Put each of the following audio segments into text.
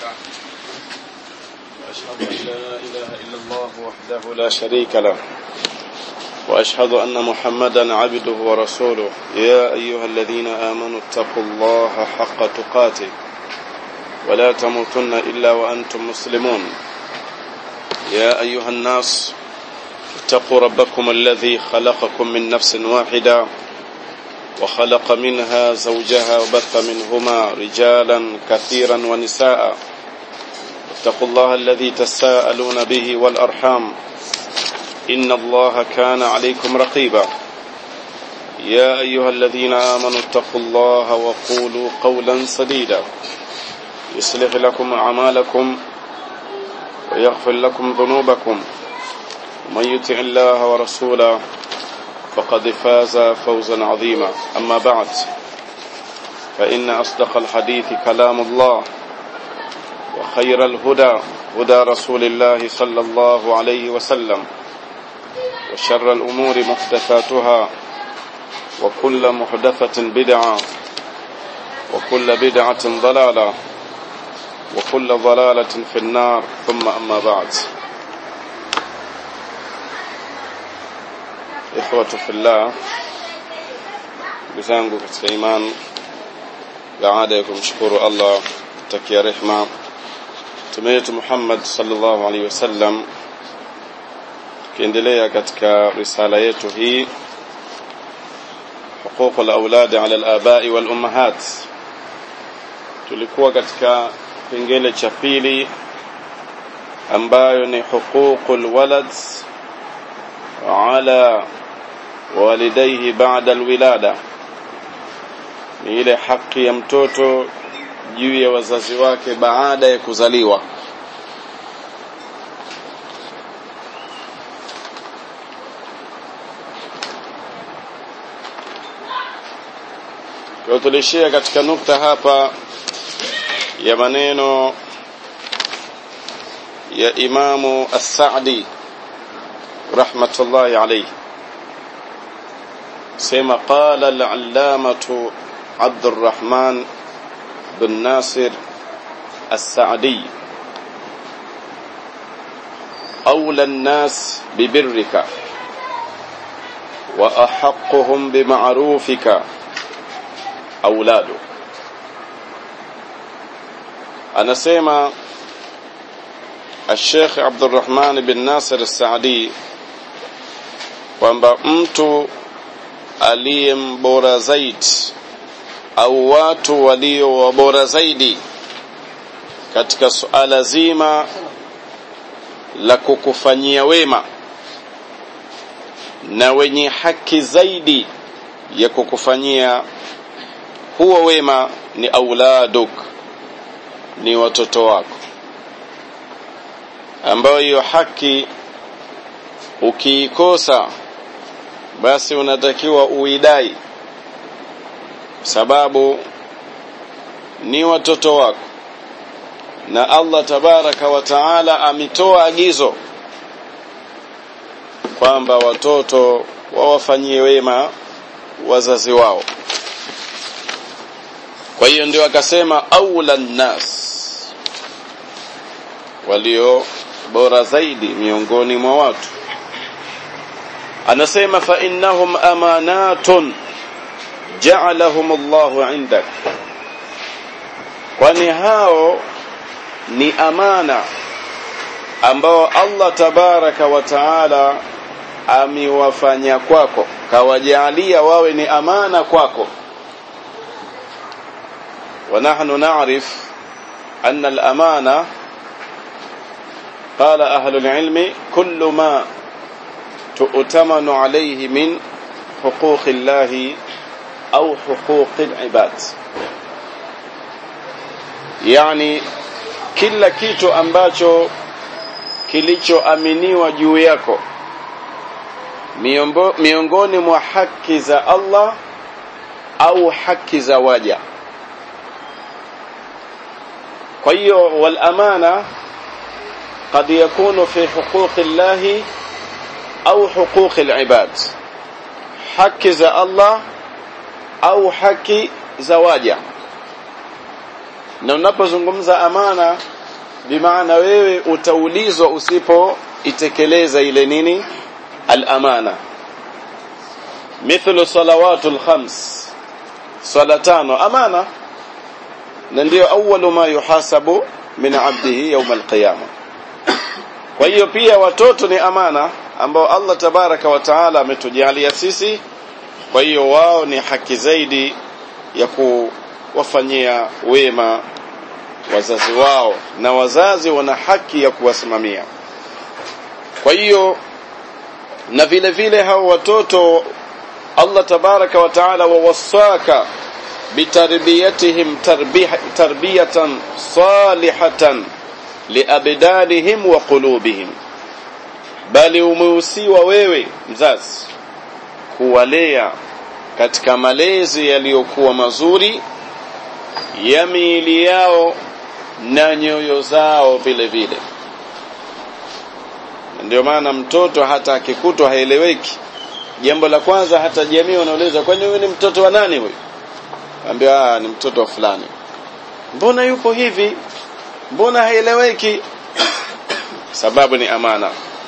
له وأشهد أن لا إله إلا الله وحده لا شريك له وأشهد أن محمدا عبده ورسوله يا أيها الذين آمنوا اتقوا الله حق تقاته ولا تموتن إلا وأنتم مسلمون يا أيها الناس اتقوا ربكم الذي خلقكم من نفس واحدة وخلق منها زوجها وبث منهما رجالا كثيرا ونساء اتقوا الله الذي تساءلون به والأرحام إن الله كان عليكم رقيبا يا أيها الذين آمنوا اتقوا الله وقولوا قولا سديدا يصلح لكم أعمالكم ويغفر لكم ذنوبكم ومن يطع الله ورسوله فقد فاز فوزا عظيما أما بعد فإن أصدق الحديث كلام الله وخير الهدى هدى رسول الله صلى الله عليه وسلم وشر الأمور محدثاتها وكل محدثة بدعة وكل بدعة ضلالة وكل ضلالة في النار ثم أما بعد ikhwatu fillah ndugu zangu katika iman baada ya kumshukuru Allah takia rehma mtume wetu Muhammad sallallahu alaihi wasallam tukiendelea katika risala yetu hii حقوق الأولاد على الآباء والأمهات tulikuwa katika kipengele cha pili ambayo ni huququl walad ala walidaihi baada alwilada ni ile haki ya mtoto juu ya wazazi wake baada ya kuzaliwa kwa tulishia katika nukta hapa ya maneno ya imamu as-Sa'di rahmatullahi alayhi سيما قال العلامة عبد الرحمن بن ناصر السعدي أولى الناس ببرك وأحقهم بمعروفك أولادك أنا سيما الشيخ عبد الرحمن بن ناصر السعدي kwamba mtu aliye mbora zaidi au watu walio wabora zaidi katika suala zima la kukufanyia wema na wenye haki zaidi ya kukufanyia huo wema ni auladuk ni watoto wako ambayo hiyo haki ukiikosa basi unatakiwa uidai sababu ni watoto wako na Allah tabaraka wa taala ametoa agizo kwamba watoto wawafanyie wema wazazi wao kwa hiyo ndio akasema aula nnas walio bora zaidi miongoni mwa watu anasema fa innahum amanatun ja'alahum Allahu indak kwani hao ni amana ambao Allah tabaraka wa taala amewafanya kwako kawajalia wawe ni amana kwako ونحن نعرف أن الأمانة قال أهل العلم كل ما تؤتمن عليه من حقوق الله أو حقوق العباد يعني kila kitu ambacho kilichoaminiwa juu yako miongoni mwa haki za Allah au haki za waja kwa hiyo wal amana قد يكون في حقوق الله أو حقوق العباد حق za Allah au haki za waja na unapozungumza amana bimaana wewe utaulizwa usipoitekeleza ile nini al-amana mithlu salawatul khams swala tano amana na ndio awwalu ma yuhasabu min abdihi yawm al-qiyamah kwa hiyo pia watoto ni amana ambao Allah tabaraka wa taala ametujalia sisi kwa hiyo wao ni haki zaidi ya kuwafanyia wema wazazi wao na wazazi wana haki ya kuwasimamia kwa hiyo na vile vile hao watoto Allah tabaraka wa taala wawasaka bitarbiyatihim tarbiyatan salihatan liabdanihim wa qulubihim bali umeusiwa wewe mzazi kuwalea katika malezi yaliyokuwa mazuri ya miili yao na nyoyo zao vile vile ndio maana mtoto hata akikutwa haeleweki jambo la kwanza hata jamii wanauliza kwani huyu ni mtoto wa nani huyu ambia ni mtoto wa fulani mbona yupo hivi mbona haeleweki sababu ni amana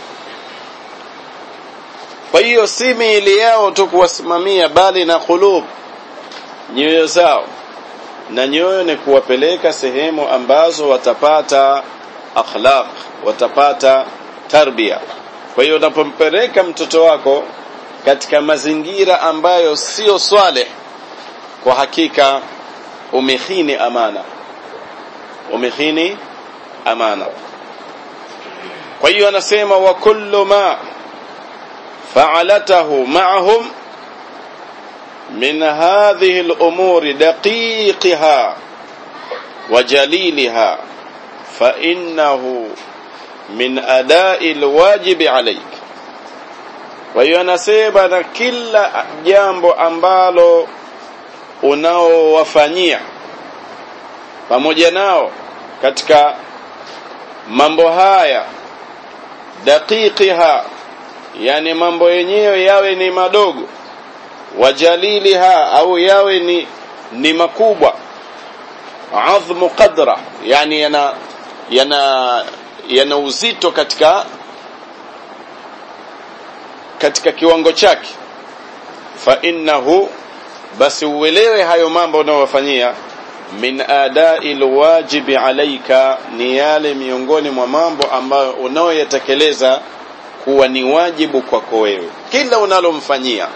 kwa hiyo si miili yao tu kuwasimamia bali na kulub nyoyo zao na nyoyo ni kuwapeleka sehemu ambazo watapata akhlaq watapata tarbia kwa hiyo unapompeleka mtoto wako katika mazingira ambayo sio swaleh kwa hakika umehini amana umehini amana kwa hiyo anasema wa kullu ma fa'alatahu ma'ahum من هذه الأمور دقيقها وجليلها فإنه من أداء الواجب عليك وهي anasema na kila jambo ambalo unaowafanyia pamoja nao katika mambo haya daqiqiha yani mambo yenyewe yawe ni madogo wajaliliha au yawe ni ni makubwa adhmu qadra yani yana yana yana uzito katika katika kiwango chake fa innahu basi uelewe hayo mambo unayofanyia min adai alwajibi alaika ni yale miongoni mwa mambo ambayo unaoyatekeleza kuwa ni wajibu kwako wewe kila unalomfanyia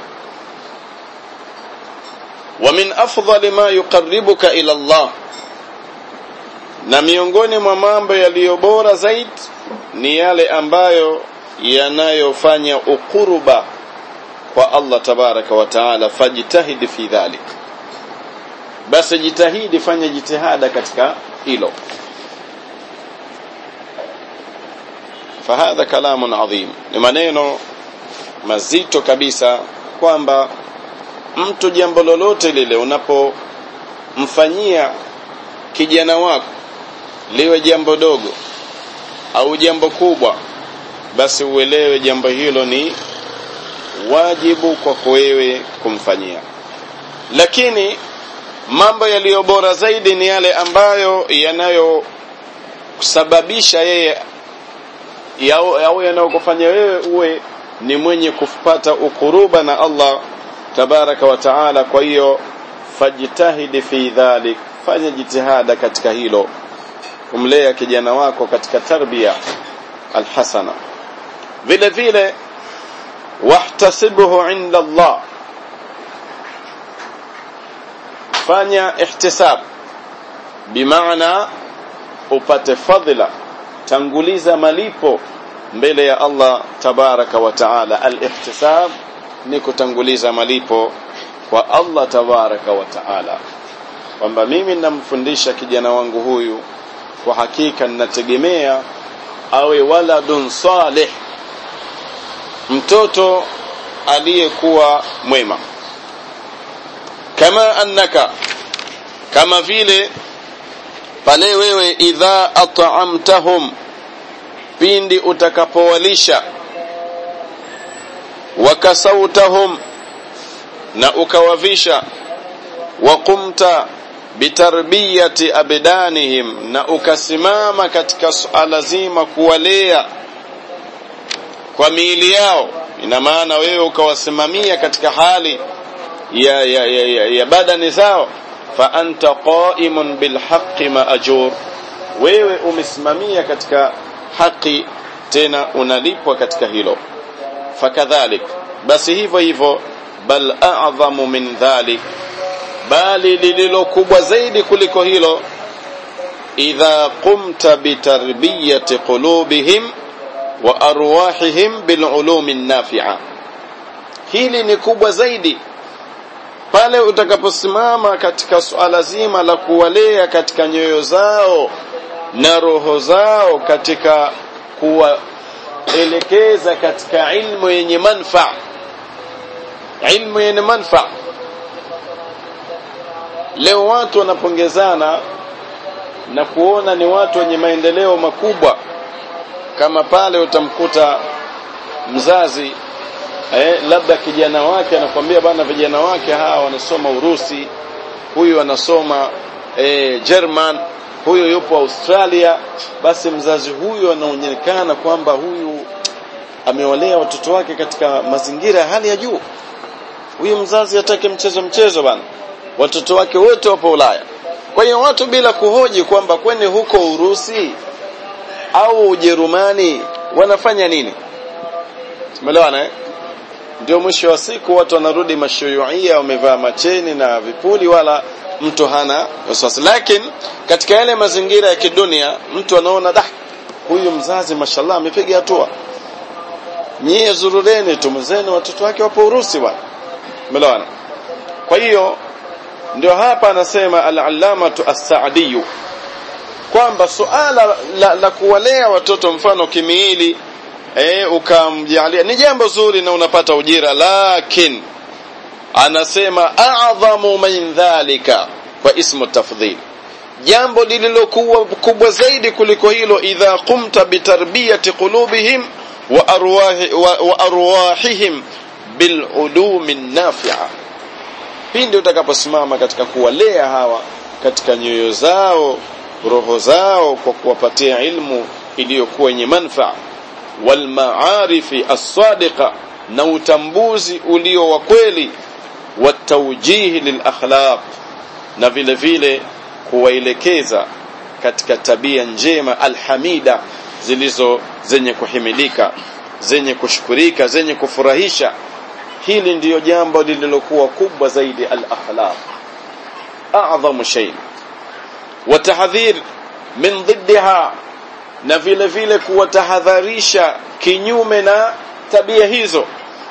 ومن أفضل ما يقربك إلى الله na miongoni mwa mambo yaliyo bora zaidi ni yale ambayo yanayofanya ukuruba kwa Allah tabaraka wa taala fajitahidi fi dhalik basi jitahidi fanya jitihada katika hilo fahadha kalamun adhim ni maneno mazito kabisa kwamba mtu jambo lolote lile unapomfanyia kijana wako liwe jambo dogo au jambo kubwa basi uelewe jambo hilo ni wajibu kwako wewe kumfanyia lakini mambo yaliyo bora zaidi ni yale ambayo yanayosababisha yeye au yanayokufanya wewe uwe ni mwenye kupata ukuruba na Allah tabaraka wa taala kwa hiyo fajitahidi fi dhalik fanya jitihada katika hilo kumlea kijana wako katika tarbia alhasana vile vile wahtasibhu inda Allah fanya ihtisab bimaana upate fadhila tanguliza malipo mbele ya Allah tabaraka wa taala al-ihtisab ni kutanguliza malipo kwa Allah tabaraka wa taala kwamba mimi ninamfundisha kijana wangu huyu kwa hakika ninategemea awe waladun salih mtoto aliyekuwa mwema kama annaka kama vile pale wewe idha at'amtahum pindi utakapowalisha wakasautahum na ukawavisha waqumta bitarbiyati abdanihim na ukasimama katika suala zima kuwalea kwa miili yao ina maana wewe ukawasimamia katika hali ya, ya, ya, ya, ya badani zao fa anta qaimun bilhaqqi maajur wewe umesimamia katika haki tena unalipwa katika hilo fakadhalik basi hivyo hivyo bal a'dhamu min dhalik bali lililo kubwa zaidi kuliko hilo idha qumta bitarbiyati qulubihim wa arwahihim bilulumi nafi'a hili ni kubwa zaidi pale utakaposimama katika suala zima la kuwalea katika nyoyo zao na roho zao katika kuwaelekeza katika ilmu yenye manfaa ilmu yenye manfaa leo watu wanapongezana na kuona ni watu wenye maendeleo makubwa kama pale utamkuta mzazi eh, labda kijana wake anakwambia bana vijana wake hawa wanasoma Urusi huyu anasoma eh, German huyu yupo Australia basi mzazi huyu anaonekana kwamba huyu amewalea watoto wake katika mazingira ya hali ya juu huyu mzazi atake mchezo mchezo bana watoto wake wote wapo Ulaya kwa hiyo watu bila kuhoji kwamba kwani huko Urusi au Ujerumani wanafanya nini tumeelewana eh ndio mwisho wa siku watu wanarudi mashuyuia wamevaa macheni na vipuli wala mtu hana wasiwasi lakini katika yale mazingira ya kidunia mtu anaona dah huyu mzazi mashallah amepiga hatua nyie zurureni tu mzeni watoto wake wapo Urusi bwana umeelewana kwa hiyo ndio hapa anasema al-allamatu as-sa'di kwamba suala la, la kuwalea watoto mfano kimiili eh ukamjalia ni jambo zuri na unapata ujira lakin anasema a'dhamu min dhalika kwa ismu tafdhil jambo lililokuwa kubwa zaidi kuliko hilo idha qumta bitarbiyati qulubihim wa arwahi wa, wa arwahihim bil ulumi nafi'a pindi utakaposimama katika kuwalea hawa katika nyoyo zao roho zao kwa kuwapatia ilmu iliyokuwa yenye manfaa wal maarifi as-sadiqa na utambuzi ulio wa kweli wa tawjihi lil akhlaq na vile vile kuwaelekeza katika tabia njema alhamida zilizo zenye kuhimilika zenye kushukurika zenye kufurahisha hili ndiyo jambo lililokuwa kubwa zaidi al-akhlaq a'zamu shay wa tahdhir min ضدها na vile vile kuwatahadharisha kinyume na tabia hizo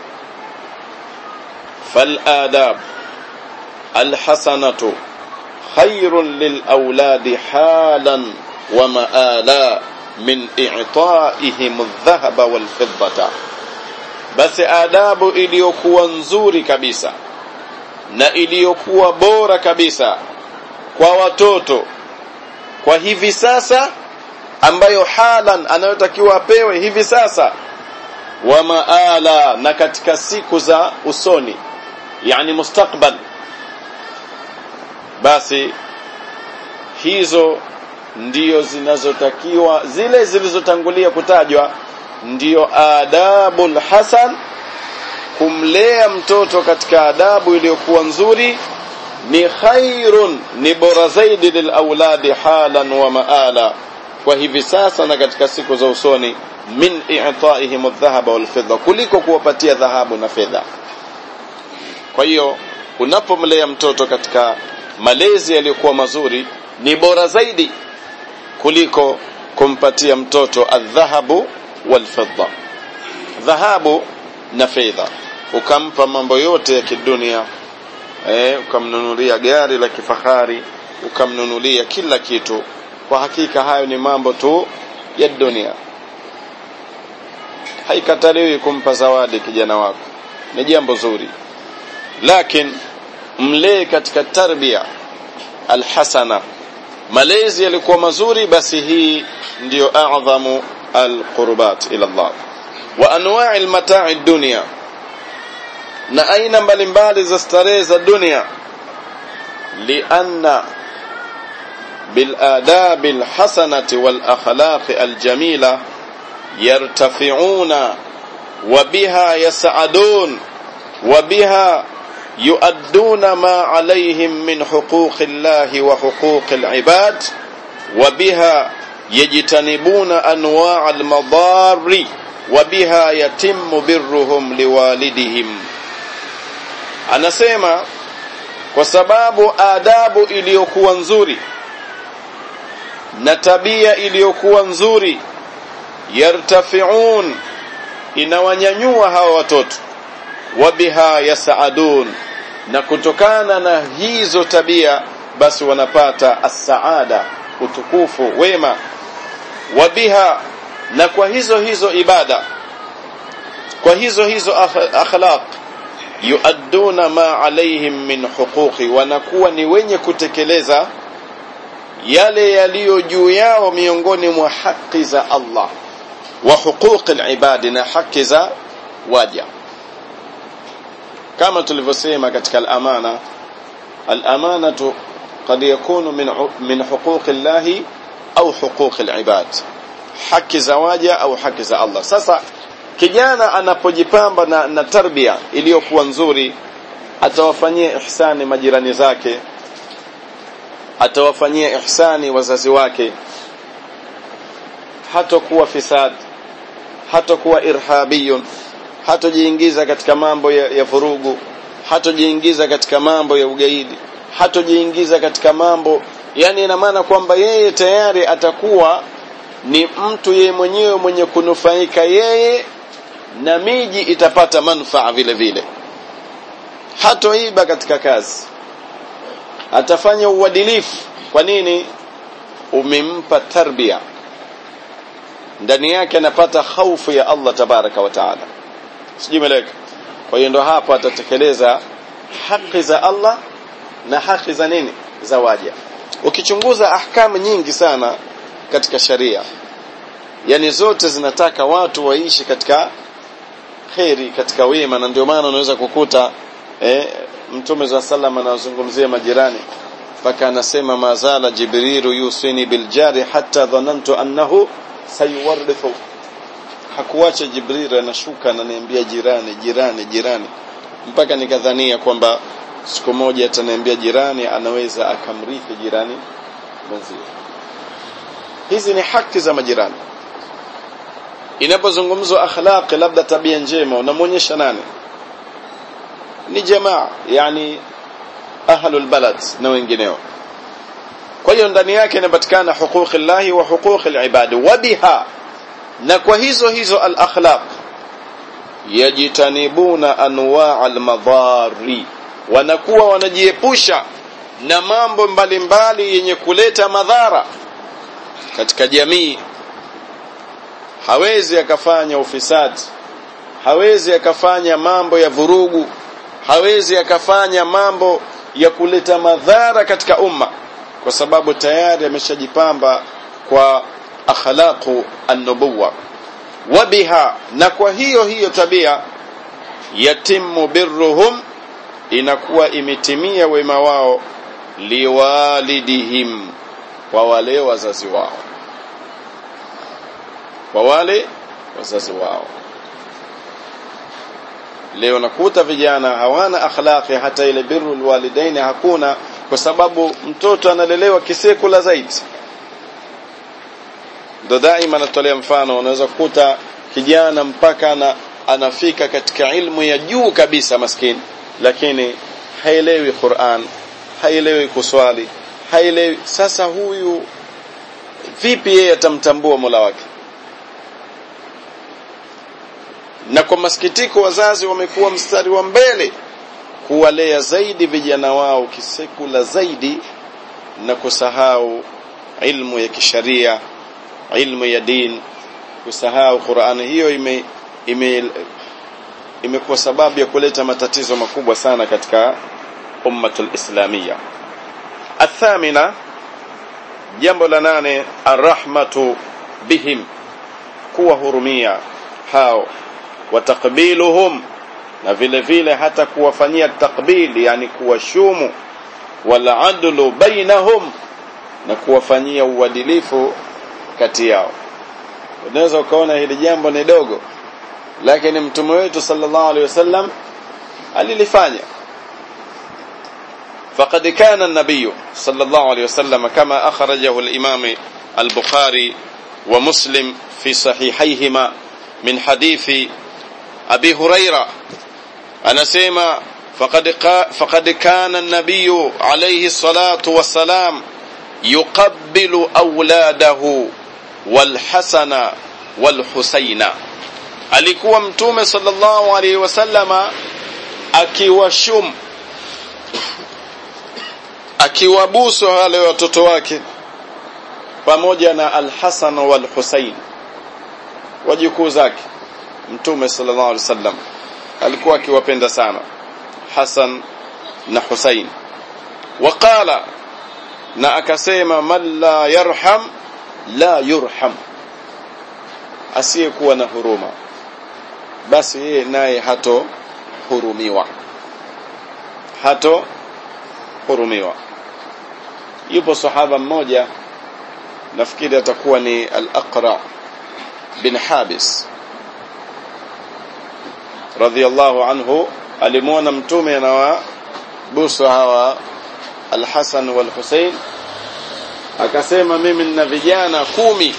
fal adab al hasanatu khairun lil awladi halan wa maala min i'ta'ihim adh-dhahaba wal fiddata basi adabu iliyokuwa nzuri kabisa na iliyokuwa bora kabisa kwa watoto kwa hivi sasa ambayo halan anayotakiwa apewe hivi sasa wa maala na katika siku za usoni yani mustakbal basi hizo ndiyo zinazotakiwa zile zilizotangulia kutajwa ndiyo adabul hasan kumlea mtoto katika adabu iliyokuwa nzuri ni khairun ni bora zaidi lil auladi halan wa maala kwa hivi sasa na katika siku za usoni min i'ta'ihim adh-dhahaba wal fidda kuliko kuwapatia dhahabu na fedha kwa hiyo unapomlea mtoto katika malezi yaliyokuwa mazuri ni bora zaidi kuliko kumpatia mtoto adh-dhahabu wal fidda dhahabu na fedha ukampa mambo yote ya kidunia eh ukamnunulia gari la kifahari ukamnunulia kila kitu kwa hakika hayo ni mambo tu ya dunia haikataliwi kumpa zawadi kijana wako ni jambo zuri lakini mlee katika tarbia alhasana malezi yalikuwa mazuri basi hii ndiyo a'dhamu alqurbat ila Allah wa anwa'i almata'i dunya na aina mbalimbali za starehe za dunia lianna بالآداب الحسنة والأخلاق الجميلة يرتفعون وبها يسعدون وبها يؤدون ما عليهم من حقوق الله وحقوق العباد وبها يجتنبون أنواع المضار وبها يتم برهم لوالدهم anasema kwa sababu adabu iliyokuwa nzuri na tabia iliyokuwa nzuri yartafiun inawanyanyua hawa watoto wabiha yasaadun na kutokana na hizo tabia basi wanapata assaada utukufu wema wabiha na kwa hizo hizo ibada kwa hizo hizo akhlaq yuadduna ma alaihim min huquqi wanakuwa ni wenye kutekeleza yale yaliyo juu yao miongoni mwa haki za Allah wa huquqi alibadi na haki za waja kama tulivyosema katika al-amana al-amanatu قد يكون من من حقوق الله au huquq alibad haki za waja au haki za Allah sasa kijana anapojipamba na, na tarbia iliyokuwa nzuri atawafanyia ihsani majirani zake atawafanyia ihsani wazazi wake hatakuwa fisad hatakuwa irhabiyun hatojiingiza katika mambo ya, ya vurugu hatojiingiza katika mambo ya ugaidi hatojiingiza katika mambo yani ina maana kwamba yeye tayari atakuwa ni mtu yeye mwenyewe mwenye kunufaika yeye na miji itapata manufaa vile vile hatoiba katika kazi atafanya uadilifu kwa nini umempa tarbia ndani yake anapata khaufu ya Allah tabaraka wa taala sijui meleka kwa hiyo ndo hapo atatekeleza haki za Allah na haki za nini za waja ukichunguza ahkamu nyingi sana katika sharia yani zote zinataka watu waishi katika kheri katika wema na ndio maana unaweza kukuta eh, mtume za sallam anazungumzia majirani mpaka anasema mazala jibrilu yusini biljari hatta dhanantu annahu sayuwarithu hakuacha jibril anashuka ananiambia jirani jirani jirani mpaka nikadhania kwamba siku moja ataniambia jirani anaweza akamrithi jirani mwenzie hizi ni haki za majirani inapozungumzwa akhlaqi labda tabia njema unamwonyesha nani ni jamaa yani ahlul balad na wengineo kwa hiyo ndani yake inapatikana huquqi llahi wa huquqi alibadi wa biha na kwa hizo hizo al akhlaq yajitanibuna anwaa almadhari wanakuwa wanajiepusha na mambo mbalimbali yenye kuleta madhara katika jamii hawezi akafanya ufisadi hawezi akafanya mambo ya vurugu hawezi akafanya mambo ya kuleta madhara katika umma kwa sababu tayari ameshajipamba kwa akhlaqu an-nubuwa wabiha na kwa hiyo hiyo tabia yatimu birruhum inakuwa imetimia wema wao liwalidihim kwa wale wazazi wao kwa wale wazazi wao leo nakuta vijana hawana akhlaqi hata ile birru alwalidaini hakuna kwa sababu mtoto analelewa kisekula zaidi ndo daima natolea mfano unaweza kukuta kijana mpaka ana, anafika katika ilmu ya juu kabisa maskini lakini haelewi Qur'an haelewi kuswali haelewi sasa huyu vipi yeye atamtambua Mola wake na kwa masikitiko wazazi wamekuwa mstari wa mbele kuwalea zaidi vijana wao kisekula zaidi na kusahau ilmu ya kisharia ilmu ya din kusahau Qur'an hiyo ime, ime imekuwa sababu ya kuleta matatizo makubwa sana katika ummatul islamia athamina jambo la nane arrahmatu bihim kuwahurumia hao watakbiluhum na vile vile hata kuwafanyia takbili yani kuwashumu wala adlu bainahum na kuwafanyia uadilifu kati yao unaweza ukaona hili jambo ni dogo lakini mtume wetu sallallahu alaihi wasallam alilifanya فقد كان النبي صلى الله عليه وسلم كما أخرجه الإمام البخاري ومسلم في صحيحيهما من حديث أبي هريرة أنا سيما فقد, فقد كان النبي عليه الصلاة والسلام يقبل أولاده والحسن والحسين alikuwa mtume sallallahu alaihi wasallama akiwashum akiwabusu wale watoto wake pamoja na al-Hasan wal Husain wajukuu zake mtume sallallahu alaihi wasallam alikuwa akiwapenda sana Hasan na Husain waqala na akasema man la yarham la yurham asiyekuwa na huruma basi yeye naye hato hurumiwa hato hurumiwa yupo sahaba mmoja nafikiri atakuwa ni al-Aqra bin Habis radhiyallahu anhu alimwona mtume anawabusu hawa al-Hasan wal Hussein akasema mimi nina vijana kumi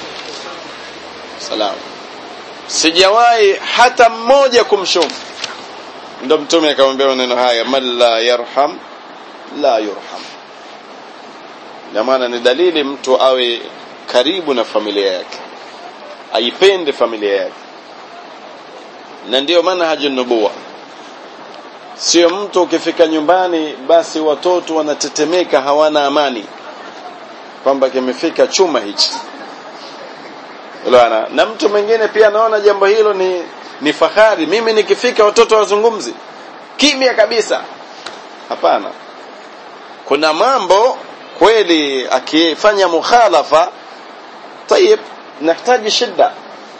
salam sijawahi hata mmoja kumshumu ndo mtume akamwambia maneno haya man la yarham la yurham na maana ni dalili mtu awe karibu na familia yake aipende familia yake na ndiyo maana haji nubuwa sio mtu ukifika nyumbani basi watoto wanatetemeka hawana amani kwamba kimefika chuma hichi Unaona? Na mtu mwingine pia anaona jambo hilo ni ni fahari. Mimi nikifika watoto wazungumzi. Kimya kabisa. Hapana. Kuna mambo kweli akifanya mukhalafa tayib nahitaji shida.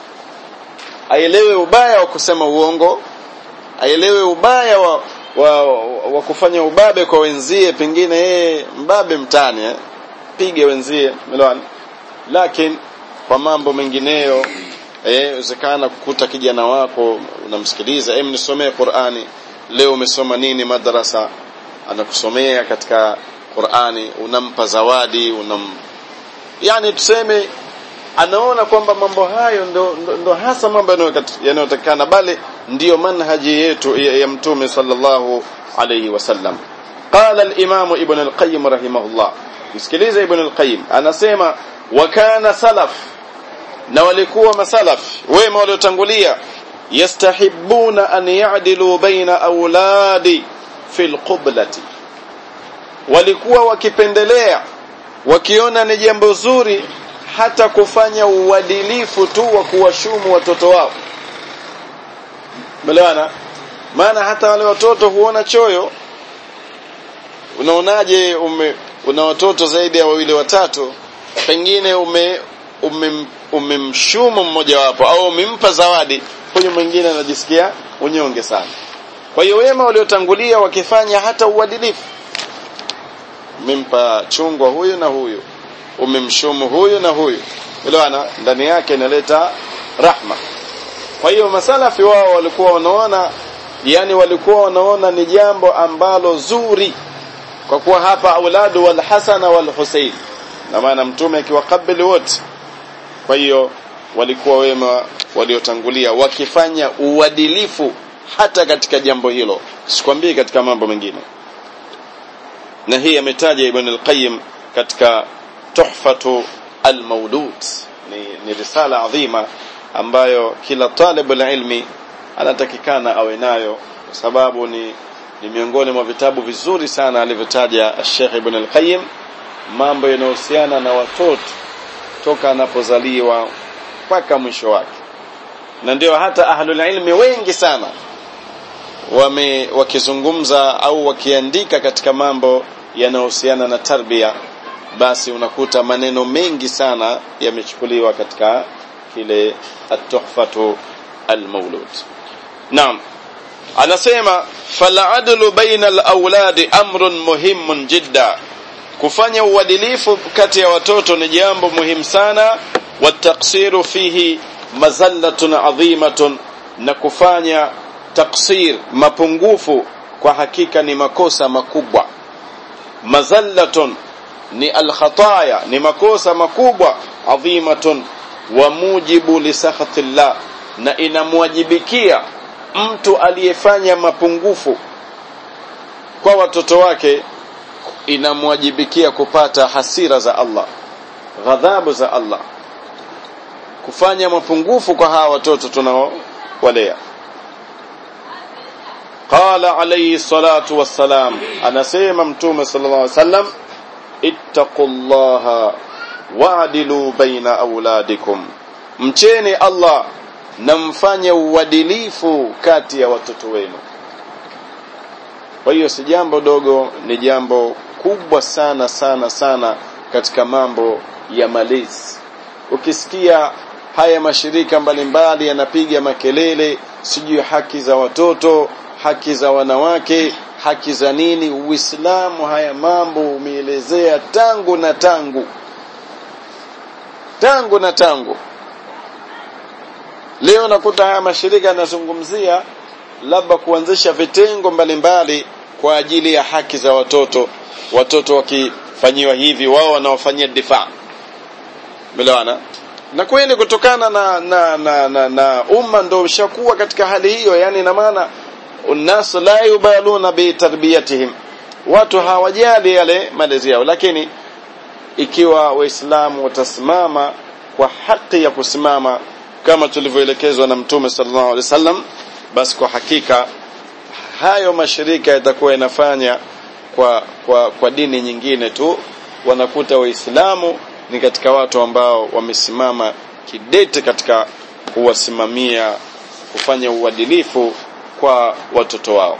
Aelewe ubaya wa kusema uongo, aelewe ubaya wa wa, wa, wa kufanya ubabe kwa wenzie pengine yeye mbabe mtani eh? pige wenzie umeelewana lakini kwa mambo mengineyo eh uwezekana kukuta kijana wako unamsikiliza em nisomee Qur'ani leo umesoma nini madrasa anakusomea katika Qur'ani unampa zawadi unam yani tuseme anaona kwamba mambo hayo ndo, ndo, ndo hasa mambo yanayotakana bali ndiyo manhaji yetu ya, ya mtume sallallahu alayhi wasallam qala al-imam ibn al-qayyim rahimahullah msikilize ibn al-qayyim anasema wa kana salaf na walikuwa masalaf wema waliotangulia yastahibuna an ya'dilu baina auladi fil qiblati walikuwa wakipendelea wakiona ni jambo zuri hata kufanya uadilifu tu wa kuwashumu watoto wao Melewana maana hata wale watoto huona choyo unaonaje ume una watoto zaidi ya wawili watatu pengine ume umemshumu ume mmoja wapo au umempa zawadi huyu mwingine anajisikia unyonge sana kwa hiyo wema waliotangulia wakifanya hata uadilifu umempa chungwa huyu na huyu umemshumu huyu na huyu elewana ndani yake inaleta rahma kwa hiyo masalafi wao walikuwa wanaona yani walikuwa wanaona ni jambo ambalo zuri kwa kuwa hapa auladu wal hasana wal husain na maana mtume akiwakabili wote kwa hiyo walikuwa wema waliotangulia wakifanya uadilifu hata katika jambo hilo sikwambii katika mambo mengine na hii ametaja ibn al-qayyim katika tuhfatu al-mawlud ni, ni risala adhima ambayo kila talibu ilmi anatakikana awe nayo kwa sababu ni ni miongoni mwa vitabu vizuri sana alivyotaja Sheikh Ibn al-Qayyim mambo yanayohusiana na watoto toka anapozaliwa mpaka mwisho wake na ndio hata ahlul ilmi wengi sana wame wakizungumza au wakiandika katika mambo yanayohusiana na tarbia basi unakuta maneno mengi sana yamechukuliwa katika kile at-tuhfatu al-mawlud naam anasema fal'adlu baina al-awladi amrun muhimun jidda kufanya uadilifu kati ya watoto ni jambo muhimu sana wataksiru fihi mazallatun adhimatun na kufanya taksir mapungufu kwa hakika ni makosa makubwa mazallatun ni alkhataya ni makosa makubwa adhimatun wa mujibu li sakhatillah na inamwajibikia mtu aliyefanya mapungufu kwa watoto wake inamwajibikia kupata hasira za Allah ghadhabu za Allah kufanya mapungufu kwa hawa watoto tunaowalea qala alayhi salatu wassalam anasema mtume sallallahu alaihi wasallam ittaqullaha wa'dilu baina auladikum mcheni Allah na mfanye uadilifu kati ya watoto wenu kwa hiyo si jambo dogo ni jambo kubwa sana sana sana katika mambo ya malezi ukisikia haya mashirika mbalimbali yanapiga makelele sijui haki za watoto haki za wanawake haki za nini uislamu haya mambo umeelezea tangu na tangu tangu na tangu leo nakuta haya mashirika yanazungumzia labda kuanzisha vitengo mbalimbali kwa ajili ya haki za watoto watoto wakifanyiwa hivi wao wanaofanyia difaa melewana na kweli kutokana na na, na, na, na umma ndo ushakuwa katika hali hiyo yani ina maana الناس لا يبالون بتربيتهم watu hawajali yale malezi yao lakini ikiwa waislamu watasimama kwa haki ya kusimama kama tulivyoelekezwa na mtume sallallahu alaihi wasallam basi kwa hakika hayo mashirika yatakuwa yanafanya kwa kwa kwa dini nyingine tu wanakuta waislamu ni katika watu ambao wamesimama kidete katika kuwasimamia kufanya uadilifu kwa watoto wao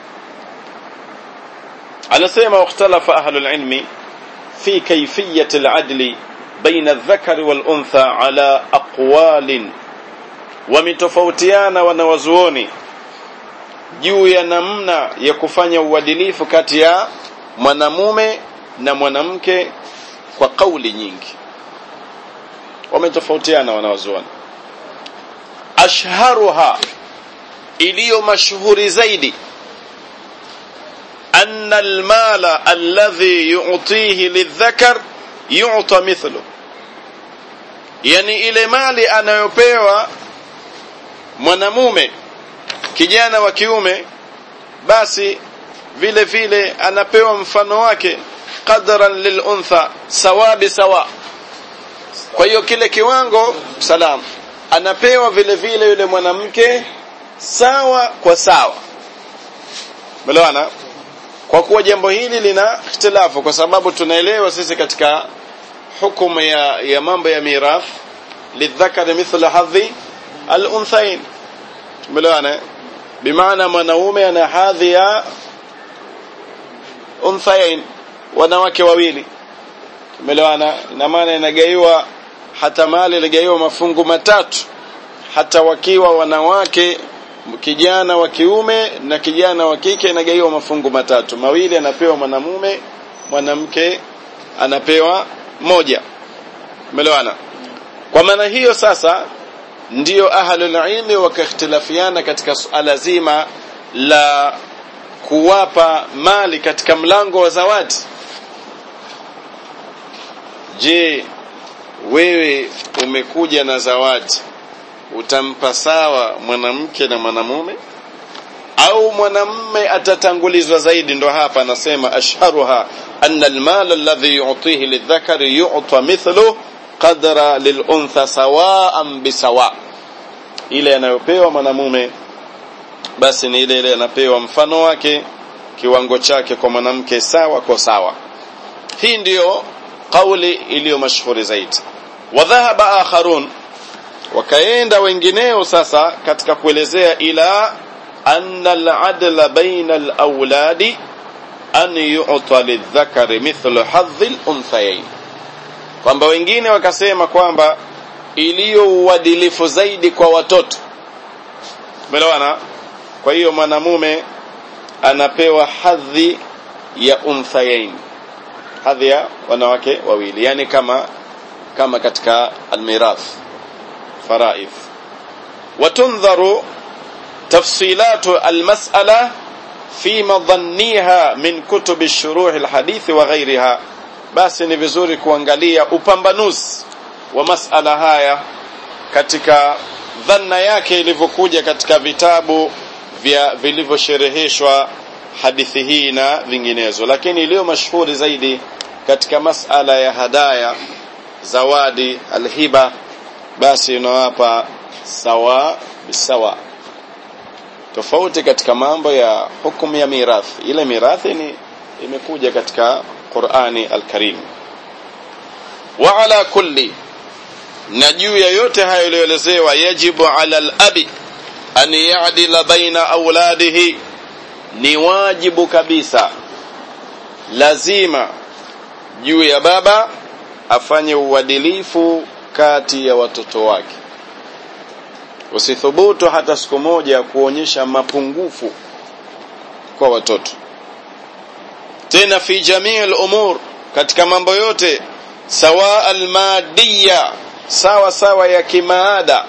anasema wakhtalafa ahlul ilmi fi kayfiyati al-adli baina adh-dhakari wal-untha ala aqwalin wametofautiana wanawazuoni juu ya namna ya kufanya uadilifu kati ya mwanamume na mwanamke kwa kauli nyingi wametofautiana wanawazuoni ashharuha iliyo mashuhuri zaidi أن المال الذي يعطيه للذكر يعطى مثله yani ile mali anayopewa mwanamume kijana wa kiume basi vile vile anapewa mfano wake qadran liluntha sawabi sawa kwa hiyo kile kiwango salam anapewa vile vile yule mwanamke sawa kwa sawa melewana kwa kuwa jambo hili lina ikhtilafu kwa sababu tunaelewa sisi katika hukumu ya, ya mambo ya mirath lidhakari mithla hadhi al-unthain tumeelewana bimaana mwanaume ana hadhi ya unthain wanawake wawili tumeelewana ina maana inagaiwa hata mali inagaiwa mafungu matatu hata wakiwa wanawake kijana wa kiume na kijana wa kike inagaiwa mafungu matatu mawili anapewa mwanamume mwanamke anapewa moja umeelewana kwa maana hiyo sasa ndiyo ahlul ilmi wakakhtilafiana katika suala zima la kuwapa mali katika mlango wa zawadi je wewe umekuja na zawadi utampa sawa mwanamke na mwanamume au mwanamume atatangulizwa zaidi ndo hapa anasema ashharuha anna almal alladhi yu'tihi lidhakari yu'ta mithlu qadra liluntha sawaan bisawa ile anayopewa mwanamume basi ni ile ile anapewa mfano wake kiwango chake kwa mwanamke sawa kwa sawa hii ndiyo kauli iliyo mashuhuri zaidi wadhahaba akharun wakaenda wengineo sasa katika kuelezea ila anna al-adla baina al-awladi an yu'ta lidhakari mithlu hadhi al-unthayayn kwamba wengine wakasema kwamba iliyo uadilifu zaidi kwa watoto umeelewana kwa hiyo mwanamume anapewa hadhi ya unthayain hadhi ya wanawake wawili yani kama kama katika almirath faraidh وتنظر تفصيلات المسألة في مظنيها من كتب الشروح الحديث وغيرها basi ni vizuri kuangalia upambanuzi wa masala haya katika dhanna yake ilivyokuja katika vitabu vya vilivyoshereheshwa hadithi hii na vinginezo lakini iliyo mashuhuri zaidi katika masala ya hadaya zawadi alhiba basi unawapa sawa bisawa tofauti katika mambo ya hukumu ya mirathi ile mirathi ni imekuja katika Qur'ani al-Karim wa ala kulli na juu ya yote hayo yaliyoelezewa yajibu ala al-abi an ya'dila baina auladihi ni wajibu kabisa lazima juu ya baba afanye uadilifu kati ya watoto wake usithubutu hata siku moja kuonyesha mapungufu kwa watoto tena fi jamii al-umur katika mambo yote sawa al-madiyya sawa sawa ya kimaada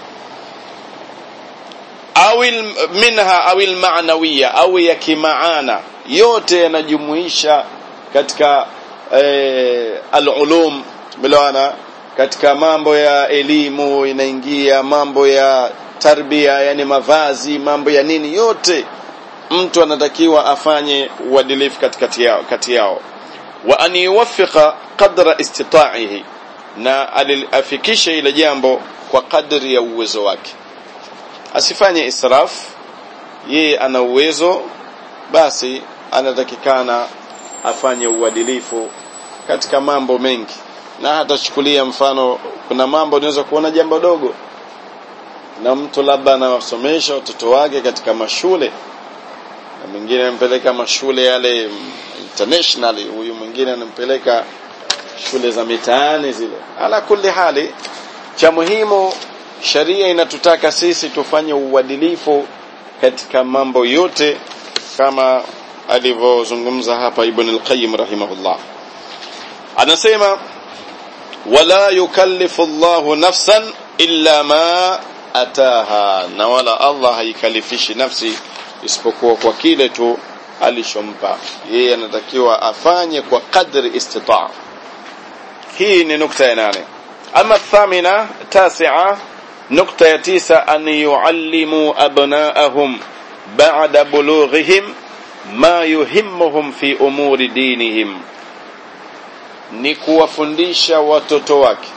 au minha au al-ma'nawiyya au ya kimaana yote yanajumuisha katika eh, al-ulum bilawana katika mambo ya elimu inaingia mambo ya tarbia yani mavazi mambo ya nini yote mtu anatakiwa afanye uadilifu katikati yao kati yao wa an yuwaffiqa qadra istita'ihi na alifikishe ile jambo kwa kadri ya uwezo wake asifanye israf yeye ana uwezo basi anatakikana afanye uadilifu katika mambo mengi na hatachukulia mfano kuna mambo unaweza kuona jambo dogo na mtu labda anawasomesha watoto wake katika mashule na mwingine anampeleka mashule yale international huyu mwingine anampeleka shule za mitaani zile ala kulli hali cha muhimu sharia inatutaka sisi tufanye uadilifu katika mambo yote kama alivyozungumza hapa Ibn al-Qayyim rahimahullah anasema wala yukallifu Allahu nafsan illa ma ataha na wala Allah haikalifishi nafsi isipokuwa kwa kile tu alichompa yeye anatakiwa afanye kwa kadri istitaa hii ni nukta ya nane ama thamina tasia nukta ya tisa an yuallimu abnaahum ba'da bulughihim ma yuhimmuhum fi umuri dinihim ni kuwafundisha watoto wake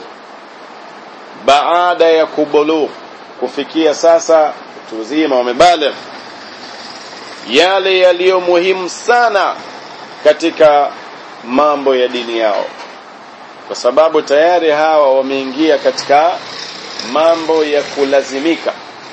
baada ya kubulugh kufikia sasa utu uzima wamebaligh yale yaliyo muhimu sana katika mambo ya dini yao kwa sababu tayari hawa wameingia katika mambo ya kulazimika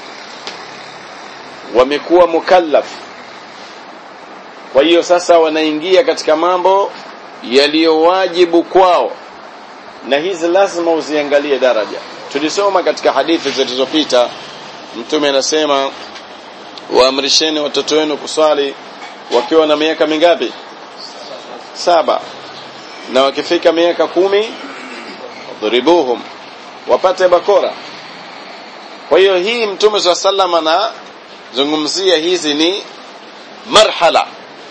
wamekuwa mukallaf kwa hiyo sasa wanaingia katika mambo yaliyowajibu kwao na hizi lazima uziangalie daraja tulisoma katika hadithi zilizopita mtume anasema waamrisheni watoto wenu kuswali wakiwa na miaka mingapi saba na wakifika miaka kumi dhuribuhum wapate bakora kwa hiyo hii mtume swalla sallam anazungumzia hizi ni marhala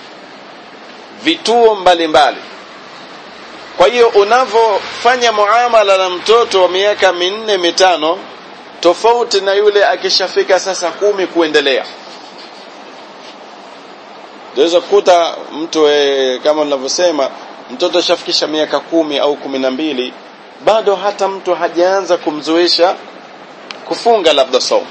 vituo mbalimbali mbali. kwa hiyo unavyofanya muamala na mtoto wa miaka minne mitano tofauti na yule akishafika sasa kumi kuendelea unaweza kukuta mtu e, kama ninavyosema mtoto ashafikisha miaka kumi au kumi na mbili bado hata mtu hajaanza kumzoesha kufunga labda somo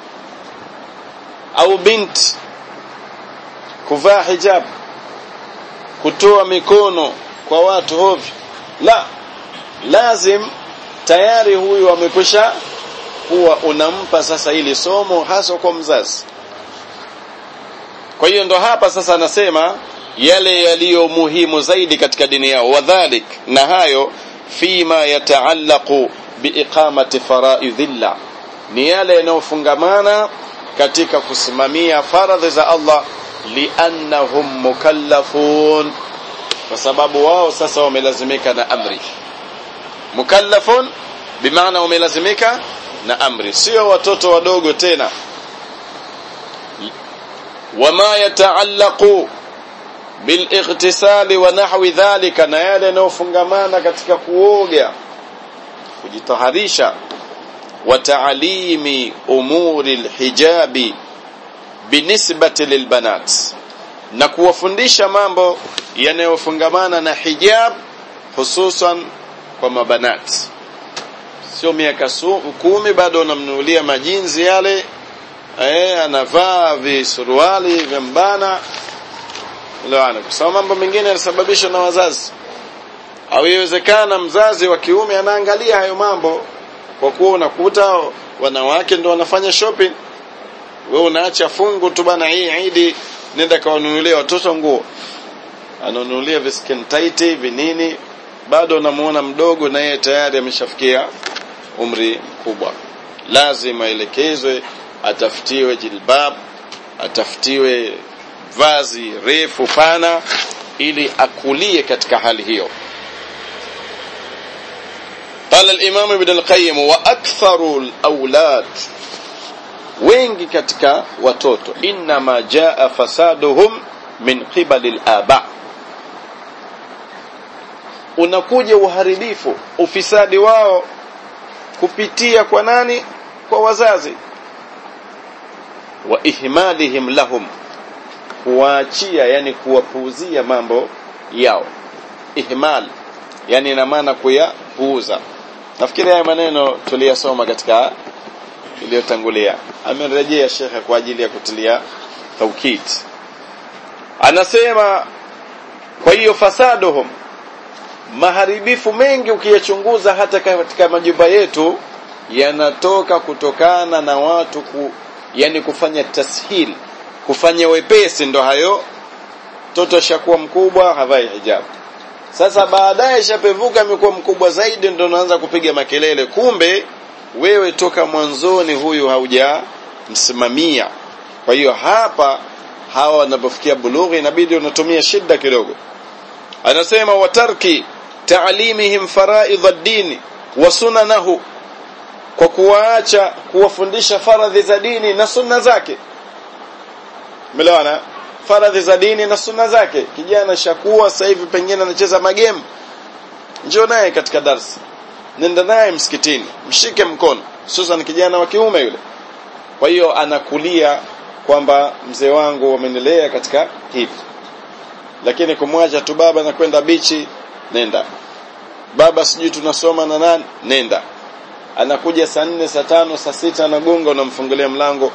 au binti kuvaa hijab kutoa mikono kwa watu hovyo la lazim tayari huyu amekwisha kuwa unampa sasa ili somo hasa kwa mzazi kwa hiyo ndo hapa sasa anasema yale yaliyo muhimu zaidi katika dini yao wadhalik na hayo fima yataallaqu biiqamati faraidhillah ni yale yanayofungamana katika kusimamia faradhi za Allah liannahum mukallafun kwa sababu wao sasa wamelazimika na amri mukallafun bimaana wamelazimika na amri sio watoto wadogo tena wama yataallaqu bilightisali wa nahwi dhalika na yale yanayofungamana katika kuoga kujitaharisha wa taalimi umuri alhijabi binisbati lilbanat na kuwafundisha mambo yanayofungamana na hijab hususan kwa mabanat sio miaka kumi bado unamnunulia majinzi yale eh anavaa visuruali vya mbana Elewana. Kwa sababu mambo mengine yanasababishwa na wazazi. Au iwezekana mzazi wa kiume anaangalia hayo mambo kwa kuwa unakuta wanawake ndio wanafanya shopping. Wewe unaacha fungu tu bana hii Idi nenda kawanunulie watoto nguo. Ananunulia viskin tight vinini bado unamuona mdogo na yeye tayari ameshafikia umri mkubwa. Lazima elekezwe atafutiwe jilbab, atafutiwe vazi refu pana ili akulie katika hali hiyo قال الإمام ابن القيم وأكثر الأولاد wengi katika watoto inma jaa fasaduhum min qibali al-aba unakuja uharibifu ufisadi wao kupitia kwa nani kwa wazazi wa ihmalihim lahum kuwaachia yani kuwapuuzia mambo yao ihmal yani ina maana kuyapuuza nafikiri haya maneno tuliyasoma katika iliyotangulia amerejea shekhe kwa ajili ya kutilia taukid anasema kwa hiyo fasaduhum maharibifu mengi ukiyachunguza hata katika majumba yetu yanatoka kutokana na watu ku, yani kufanya tashil kufanya wepesi ndo hayo mtoto ashakuwa mkubwa havai hijab sasa baadaye shapevuka amekuwa mkubwa zaidi ndo unaanza kupiga makelele kumbe wewe toka mwanzoni huyu haujamsimamia kwa hiyo hapa hawa wanapofikia bulughi inabidi unatumia shida kidogo anasema watarki taalimihim faraidh ad-din wa sunanahu kwa kuwaacha kuwafundisha faradhi za dini na sunna zake Umeelewana? Faradhi za dini na sunna zake. Kijana shakuwa sasa hivi pengine anacheza magemu. Njoo naye katika darsa. Nenda naye msikitini, mshike mkono. Hususan kijana wa kiume yule. Kwa hiyo anakulia kwamba mzee wangu wamenilea katika hivi. Lakini kumwacha tu baba na kwenda bichi, nenda. Baba sijui tunasoma na nani, nenda. Anakuja saa nne, saa tano, saa sita anagonga unamfungulia mlango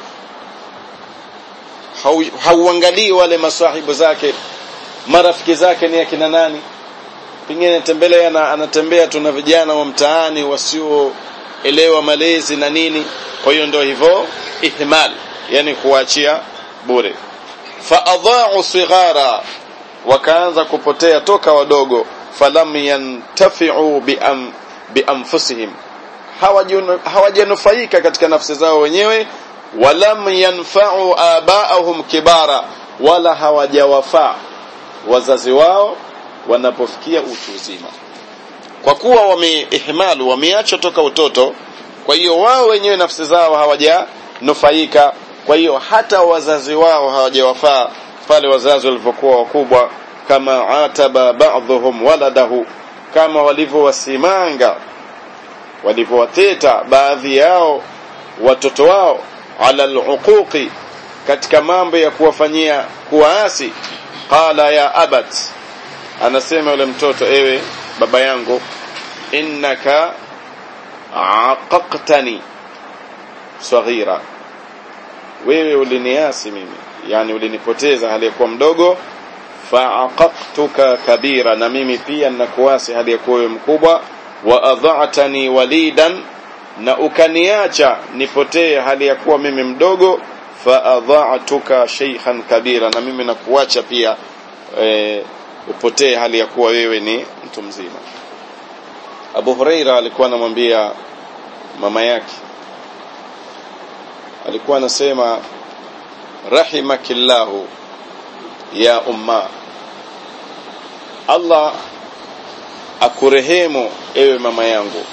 hauangalii wale masahibu zake marafiki zake ni akina nani pengine tembelea na anatembea tuna vijana wa mtaani wasioelewa malezi na nini kwa hiyo ndio hivyo ihmal yani kuachia bure fa adha'u sighara wakaanza kupotea toka wadogo falam yantafi'u bi am, bi anfusihim hawajanufaika katika nafsi zao wenyewe walam yanfa'u aba'ahum kibara wala hawajawafaa wazazi wao wanapofikia utu uzima kwa kuwa wameihmalu wameacha toka utoto kwa hiyo wao wenyewe nafsi zao hawajanufaika kwa hiyo hata wazazi wao hawajawafaa pale wazazi walipokuwa wakubwa kama ataba ba'dhum waladahu kama walivyowasimanga walivyowateta baadhi yao watoto wao ala aluquqi katika mambo ya kuwafanyia kuwaasi qala ya abat anasema yule mtoto ewe baba yangu innaka aqaqtani saghira wewe uliniasi mimi yani ulinipoteza hali ya kuwa mdogo faaqaqtuka kabira na mimi pia ninakuasi hali ya kuwa mkubwa wa adha'tani walidan na ukaniacha nipotee hali ya kuwa mimi mdogo fa adha'tuka shaykhan kabira na mimi nakuacha pia e, upotee hali ya kuwa wewe ni mtu mzima Abu Huraira alikuwa anamwambia mama yake alikuwa anasema rahimakillahu ya umma Allah akurehemu ewe mama yangu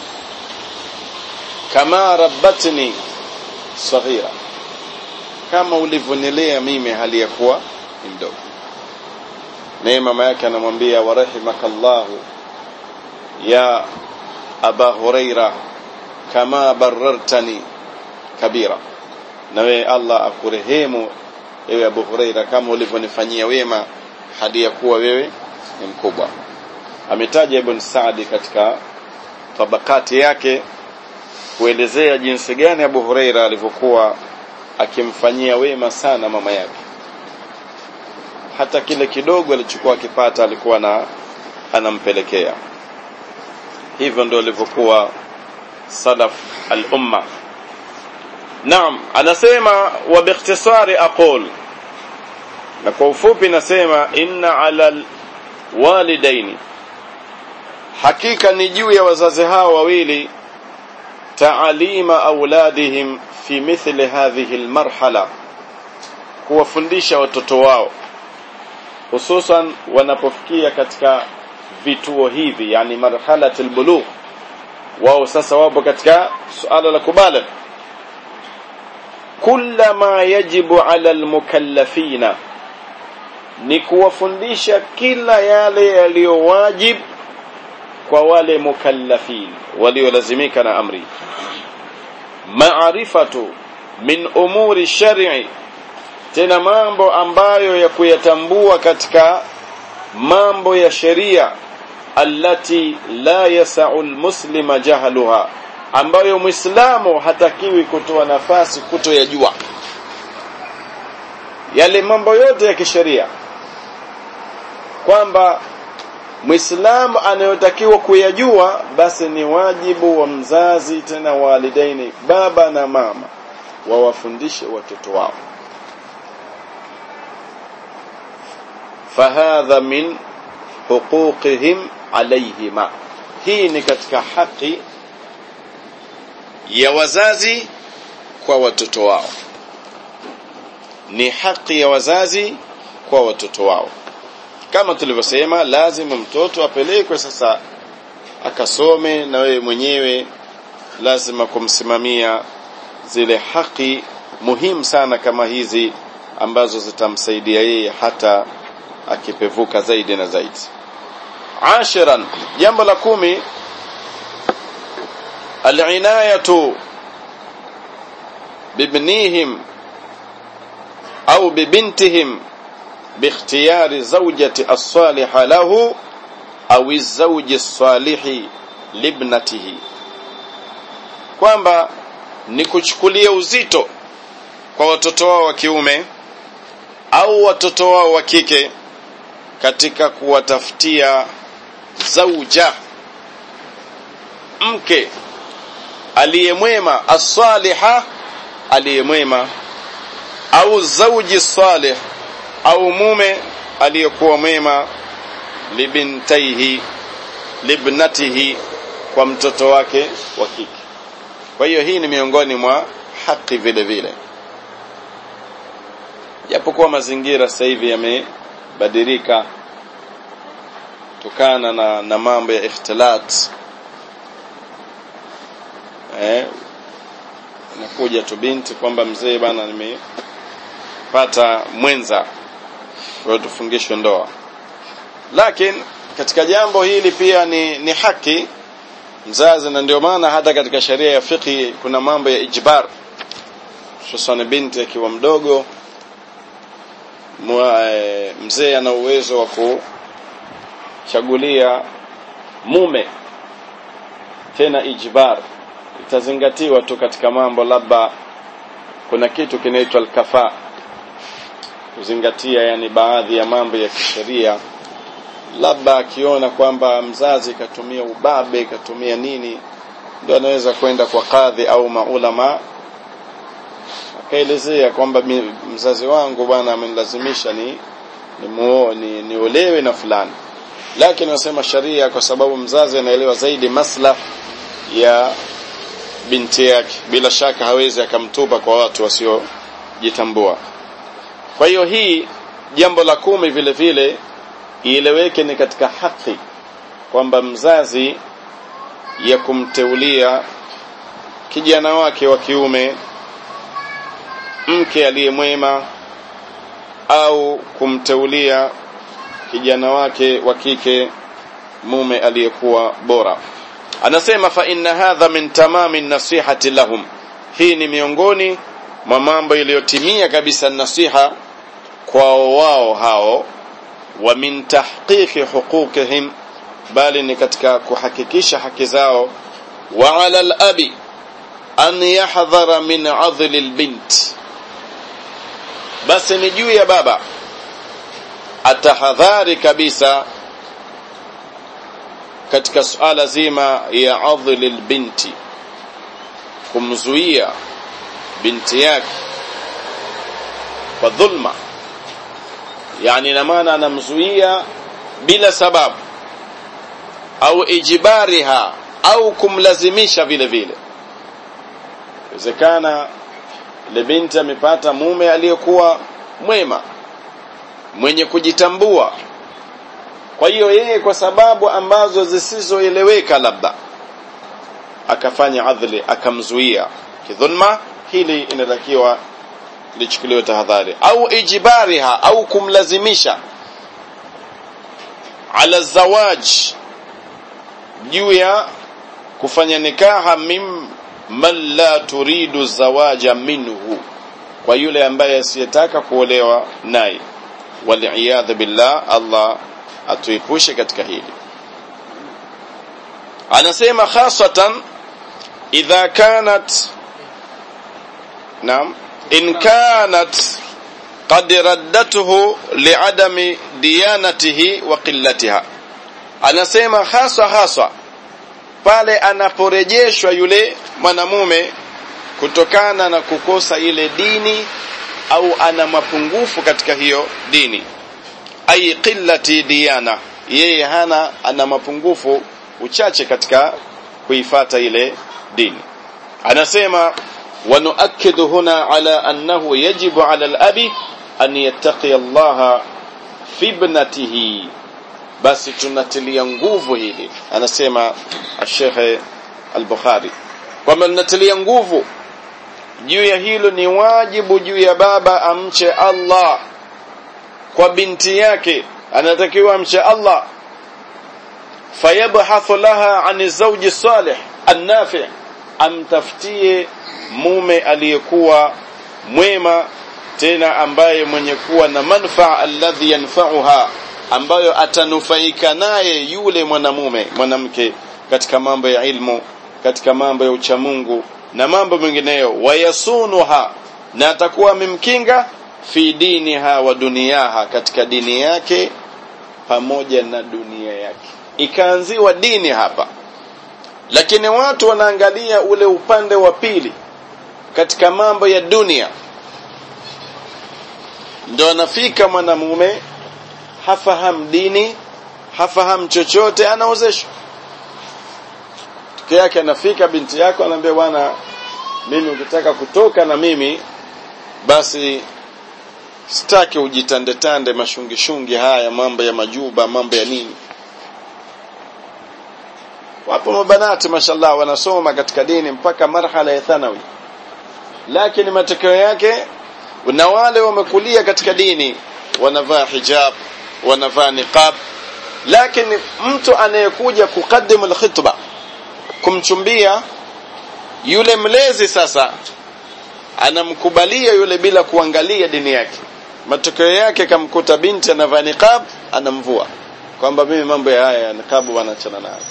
kama rabbatni saghira kama ulivyonilea mimi hali ya kuwa ni mdogo naye mama yake anamwambia warahimakallahu ya aba huraira kama barartani kabira nawe Allah akurehemu ewe Abu Huraira kama ulivyonifanyia wema hadi ya kuwa wewe ni mkubwa ametaja Ibn Saadi katika tabakati yake kuelezea jinsi gani Abu Huraira alivyokuwa akimfanyia wema sana mama yake hata kile kidogo alichokuwa akipata alikuwa na anampelekea hivyo ndio alivyokuwa salaf al-umma naam anasema wa biikhtisari aqul na kwa ufupi nasema inna ala walidaini hakika ni juu ya wazazi hao wawili taalima auladihim fi mithli hadhihi almarhala kuwafundisha watoto wao hususan wanapofikia katika vituo hivi yani marhalat albulugh wao sasa wapo katika suala la kubaligh kulla ma yajibu ala almukallafina ni kuwafundisha kila yale yaliyowajib kwa wale mukallafin waliolazimika na amri maarifatu min umuri shar'i tena mambo ambayo ya kuyatambua katika mambo ya sheria allati la yasau almuslima jahluha ambayo muislamu hatakiwi kutoa nafasi kutoyajua yale mambo yote ya kisheria kwamba muislamu anayotakiwa kuyajua basi ni wajibu wa mzazi tena walidaini baba na mama wawafundishe watoto wao fahadha min huquqihim alayhima hii ni katika haki ya wazazi kwa watoto wao ni haki ya wazazi kwa watoto wao kama tulivyosema lazima mtoto apelekwe sasa akasome na wewe mwenyewe lazima kumsimamia zile haki muhimu sana kama hizi ambazo zitamsaidia yeye hata akipevuka zaidi na zaidi ashiran jambo la kumi العناية بابنيهم أو ببنتهم باختيار زوجة الصالح له أو الزوج الصالح لابنته kwamba ni kuchukulia uzito kwa watoto wao wa kiume au watoto wao wa kike katika kuwatafutia zauja mke aliyemwema as-saliha aliyemwema au zauji salih au mume aliyekuwa mwema libintaihi libnatihi kwa mtoto wake wa kike kwa hiyo hii ni miongoni mwa haki vile vile japokuwa mazingira sasa hivi yamebadilika kutokana na, na mambo ya ikhtilat eh, nakuja tu binti kwamba mzee bana nimepata mwenza kwa hiyo tufungishwe ndoa lakini katika jambo hili pia ni, ni haki mzazi na ndio maana hata katika sheria ya fiqhi kuna mambo ya ijbar hususan binti akiwa mdogo e, mzee ana uwezo wa kuchagulia mume tena ijbar itazingatiwa tu katika mambo labda kuna kitu kinaitwa alkafa kuzingatia yani baadhi ya mambo ya kisheria labda akiona kwamba mzazi katumia ubabe katumia nini ndio anaweza kwenda kwa kadhi au maulama akaelezea kwamba mzazi wangu bwana amenilazimisha ni ni muo ni niolewe na fulani lakini wasema sharia kwa sababu mzazi anaelewa zaidi maslah ya binti yake bila shaka hawezi akamtupa kwa watu wasiojitambua kwa hiyo hii jambo la kumi vile vile ieleweke ni katika haki kwamba mzazi ya kumteulia kijana wake wa kiume mke aliye mwema au kumteulia kijana wake wa kike mume aliyekuwa bora anasema fa inna hadha min tamami nasihati lahum hii ni miongoni mwa mambo yaliyotimia kabisa nasiha kwao wao hao wa min tahqiqi huquqihim bali ni katika kuhakikisha haki zao wa ala al-abi an yahdhara min adhli al-bint basi ni juu ya baba atahadhari kabisa katika suala zima ya adhli al-binti kumzuia binti yake kwa dhulma yani na maana anamzuia bila sababu au ijibariha au kumlazimisha vile vile inawezekana ile binti amepata mume aliyekuwa mwema mwenye kujitambua kwa hiyo yeye kwa sababu ambazo zisizoeleweka labda akafanya adhli akamzuia kidhulma hili inatakiwa lichukuliwe tahadhari au ijibariha au kumlazimisha ala zawaj juu ya kufanya nikaha mim man la turidu zawaja minhu kwa yule ambaye asiyetaka kuolewa naye waliyadha billah Allah atuepushe katika hili anasema khasatan idha kanat naam in kanat qad raddatuhu liadami diyanatihi wa qillatiha anasema haswa haswa pale anaporejeshwa yule mwanamume kutokana na kukosa ile dini au ana mapungufu katika hiyo dini ai qillati diyana yeye hana ana mapungufu uchache katika kuifata ile dini anasema ونؤكد هنا على أنه يجب على الأب أن يتقي الله في ابنته basi tunatilia nguvu hili anasema Sheikh Al-Bukhari kwamba tunatilia nguvu juu ya hilo ni wajibu juu ya baba amche Allah kwa binti yake anatakiwa amche Allah fayabhathu laha an zawji salih an-nafi' amtafutie mume aliyekuwa mwema tena ambaye mwenye kuwa na manfaa alladhi yanfa'uha ambayo atanufaika naye yule mwanamume mwanamke katika mambo ya ilmu katika mambo ya uchamungu na mambo mengineyo wayasunuha na atakuwa amemkinga fi diniha wa duniyaha katika dini yake pamoja na dunia yake ikaanziwa dini hapa lakini watu wanaangalia ule upande wa pili katika mambo ya dunia ndo anafika mwanamume hafahamu dini hafahamu chochote anaozeshwa tuke yake anafika binti yako anaambia bwana mimi ukitaka kutoka na mimi basi sitaki ujitandetande mashungishungi haya mambo ya majuba mambo ya nini wapo mabanati mashallah wanasoma katika dini mpaka marhala ya thanawi lakini matokeo yake na wale wamekulia katika dini wanavaa hijab wanavaa niqab lakini mtu anayekuja kukadimu alkhitba kumchumbia yule mlezi sasa anamkubalia yule bila kuangalia dini yake matokeo yake kamkuta binti anavaa niqab anamvua kwamba mimi mambo ya haya ya niqab wanachana nayo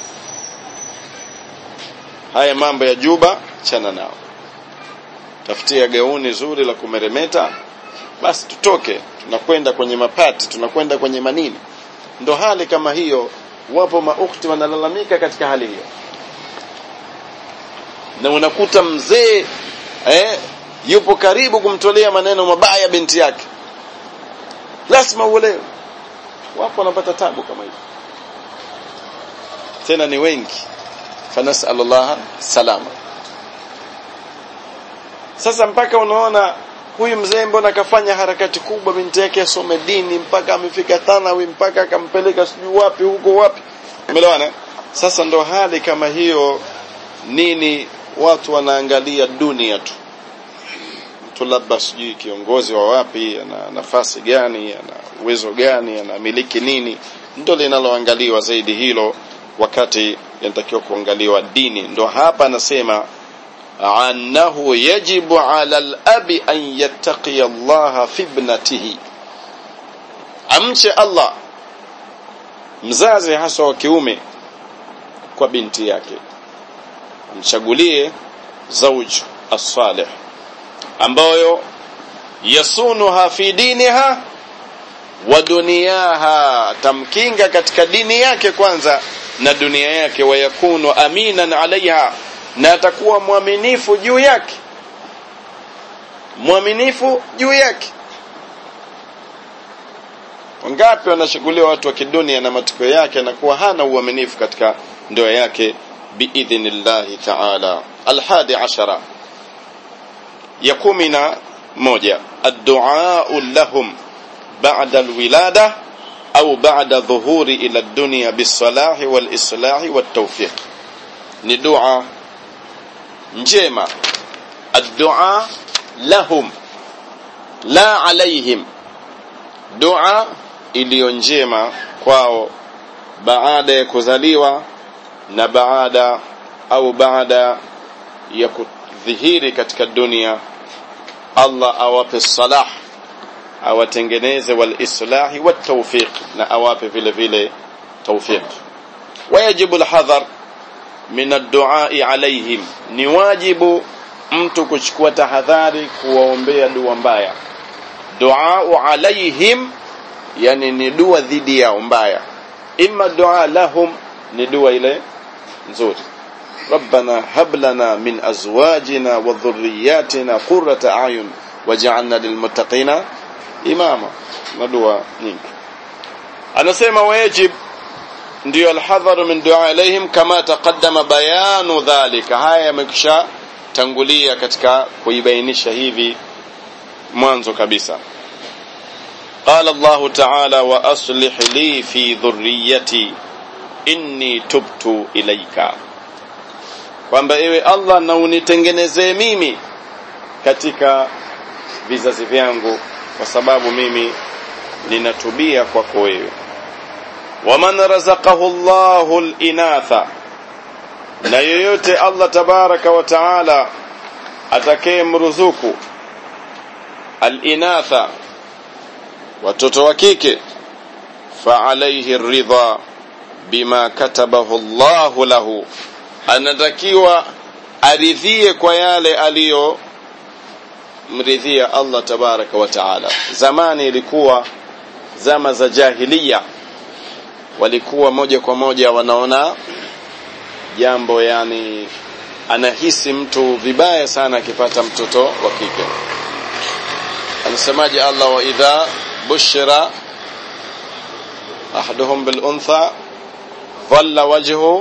haya mambo ya juba chana nao tafutia gauni zuri la kumeremeta basi tutoke tunakwenda kwenye mapati tunakwenda kwenye manini ndo hali kama hiyo wapo maukti wanalalamika katika hali hiyo na unakuta mzee eh, yupo karibu kumtolea maneno mabaya binti yake lazima uolewe wapo wanapata tabu kama hiyo tena ni wengi fanasal Allah salama sasa mpaka unaona huyu mzee mbona akafanya harakati kubwa binti yake asome dini mpaka amefika thanawi mpaka akampeleka sijui wapi huko wapi umeelewana sasa ndo hali kama hiyo nini watu wanaangalia dunia tu mtu labda sijui kiongozi wa wapi ana nafasi gani ana uwezo gani anamiliki nini ndo linaloangaliwa zaidi hilo wakati inatakiwa kuangaliwa dini ndo hapa anasema annahu yajibu ala al-abi an yattaqiya Allah fi ibnatihi amche Allah mzazi hasa wa kiume kwa binti yake amchagulie zauj as-salih ambayo yasunuha fi diniha wa duniyaha tamkinga katika dini yake kwanza na dunia yake wayakunu aminan alaiha na atakuwa mwaminifu juu yake mwaminifu juu yake wangapi wanashughuliwa watu wa kidunia na matokeo yake anakuwa hana uaminifu katika ndoa yake biidhnillahi taala alhadi ashara ya kumi na moja adduau lahum ba'da alwilada au ba'da dhuhuri ila dunya bisalahi walislahi waltawfiq ni dua njema addua lahum la alaihim dua iliyo njema kwao baada ya kuzaliwa na baada au baada ya kudhihiri katika dunia Allah awape salah awatengeneze walislahi watawfiq na awape vile vile tawfiq wayajibu alhadhar min adduai alaihim ni wajibu mtu kuchukua tahadhari kuwaombea dua mbaya duau alaihim yani ni dua dhidi yao mbaya imma dua lahum ni dua ile nzuri ربنا هب لنا من ازواجنا وذرياتنا قرة اعين واجعلنا للمتقين اماما ندوا nyingi anasema wajib ndio alhadharu min dua ilaihim kama taqaddama bayanu dhalika haya yamekisha tangulia katika kuibainisha hivi mwanzo kabisa قال الله تعالى واصلح لي في ذريتي inni tubtu ilaika kwamba ewe Allah na unitengenezee mimi katika vizazi vyangu kwa sababu mimi ninatubia kwako wewe waman razaqahu Allahu al-inatha na yoyote Allah tabaraka wa taala atakayemruzuku al-inatha watoto wa kike fa alayhi ridha bima katabahu Allahu lahu anatakiwa aridhie kwa yale aliyo mridhia Allah tabaraka wa taala zamani ilikuwa zama za jahiliya walikuwa moja kwa moja wanaona jambo yani anahisi mtu vibaya sana akipata mtoto wa kike anasemaje Allah wa idha bushira ahaduhum bil untha dhalla wajhu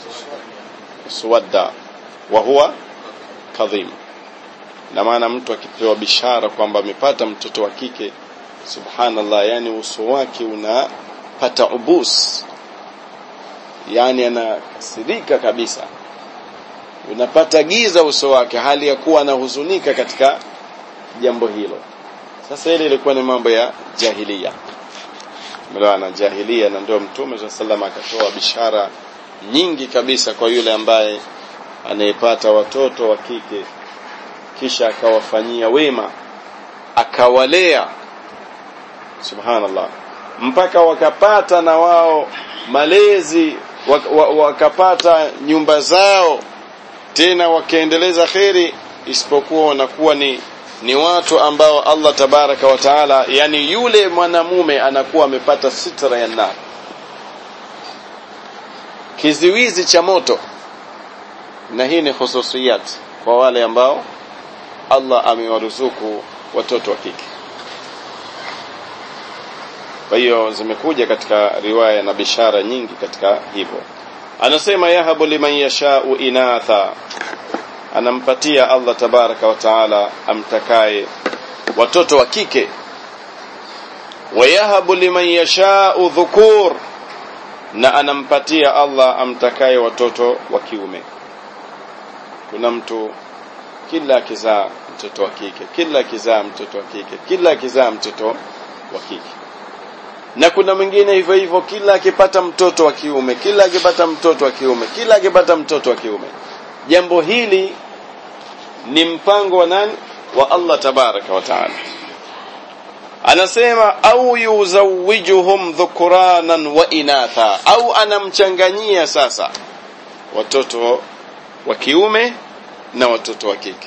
suwadda wa huwa kadhim na maana mtu akipewa bishara kwamba amepata mtoto wa kike subhanallah yani uso wake unapata ubus yani anasirika kabisa unapata giza uso wake hali ya kuwa anahuzunika katika jambo hilo sasa ile ilikuwa ni mambo ya jahiliya mlaana jahiliya na ndio mtume swalla sallam akatoa bishara nyingi kabisa kwa yule ambaye anayepata watoto wa kike kisha akawafanyia wema akawalea subhanallah mpaka wakapata na wao malezi wakapata nyumba zao tena wakaendeleza kheri isipokuwa wanakuwa ni ni watu ambao Allah tabaraka wa taala yani yule mwanamume anakuwa amepata sitra ya nar kiziwizi cha moto na hii ni hususiyat kwa wale ambao Allah amewaruzuku watoto wa kike kwa hiyo zimekuja katika riwaya na bishara nyingi katika hivyo anasema yahabu liman yashau inatha anampatia Allah tabaraka wa taala amtakaye watoto wa kike wayahabu liman yashau dhukur na anampatia Allah amtakaye watoto wa kiume kuna mtu kila akizaa mtoto wa kike kila akizaa mtoto wa kike kila akizaa mtoto wa kike na kuna mwingine hivyo hivyo kila akipata mtoto wa kiume kila akipata mtoto wa kiume kila akipata mtoto wa kiume jambo hili ni mpango wa nani wa Allah tabaraka wa taala anasema au yuzawijuhum dhukuranan wa inatha au anamchanganyia sasa watoto wa kiume na watoto wa kike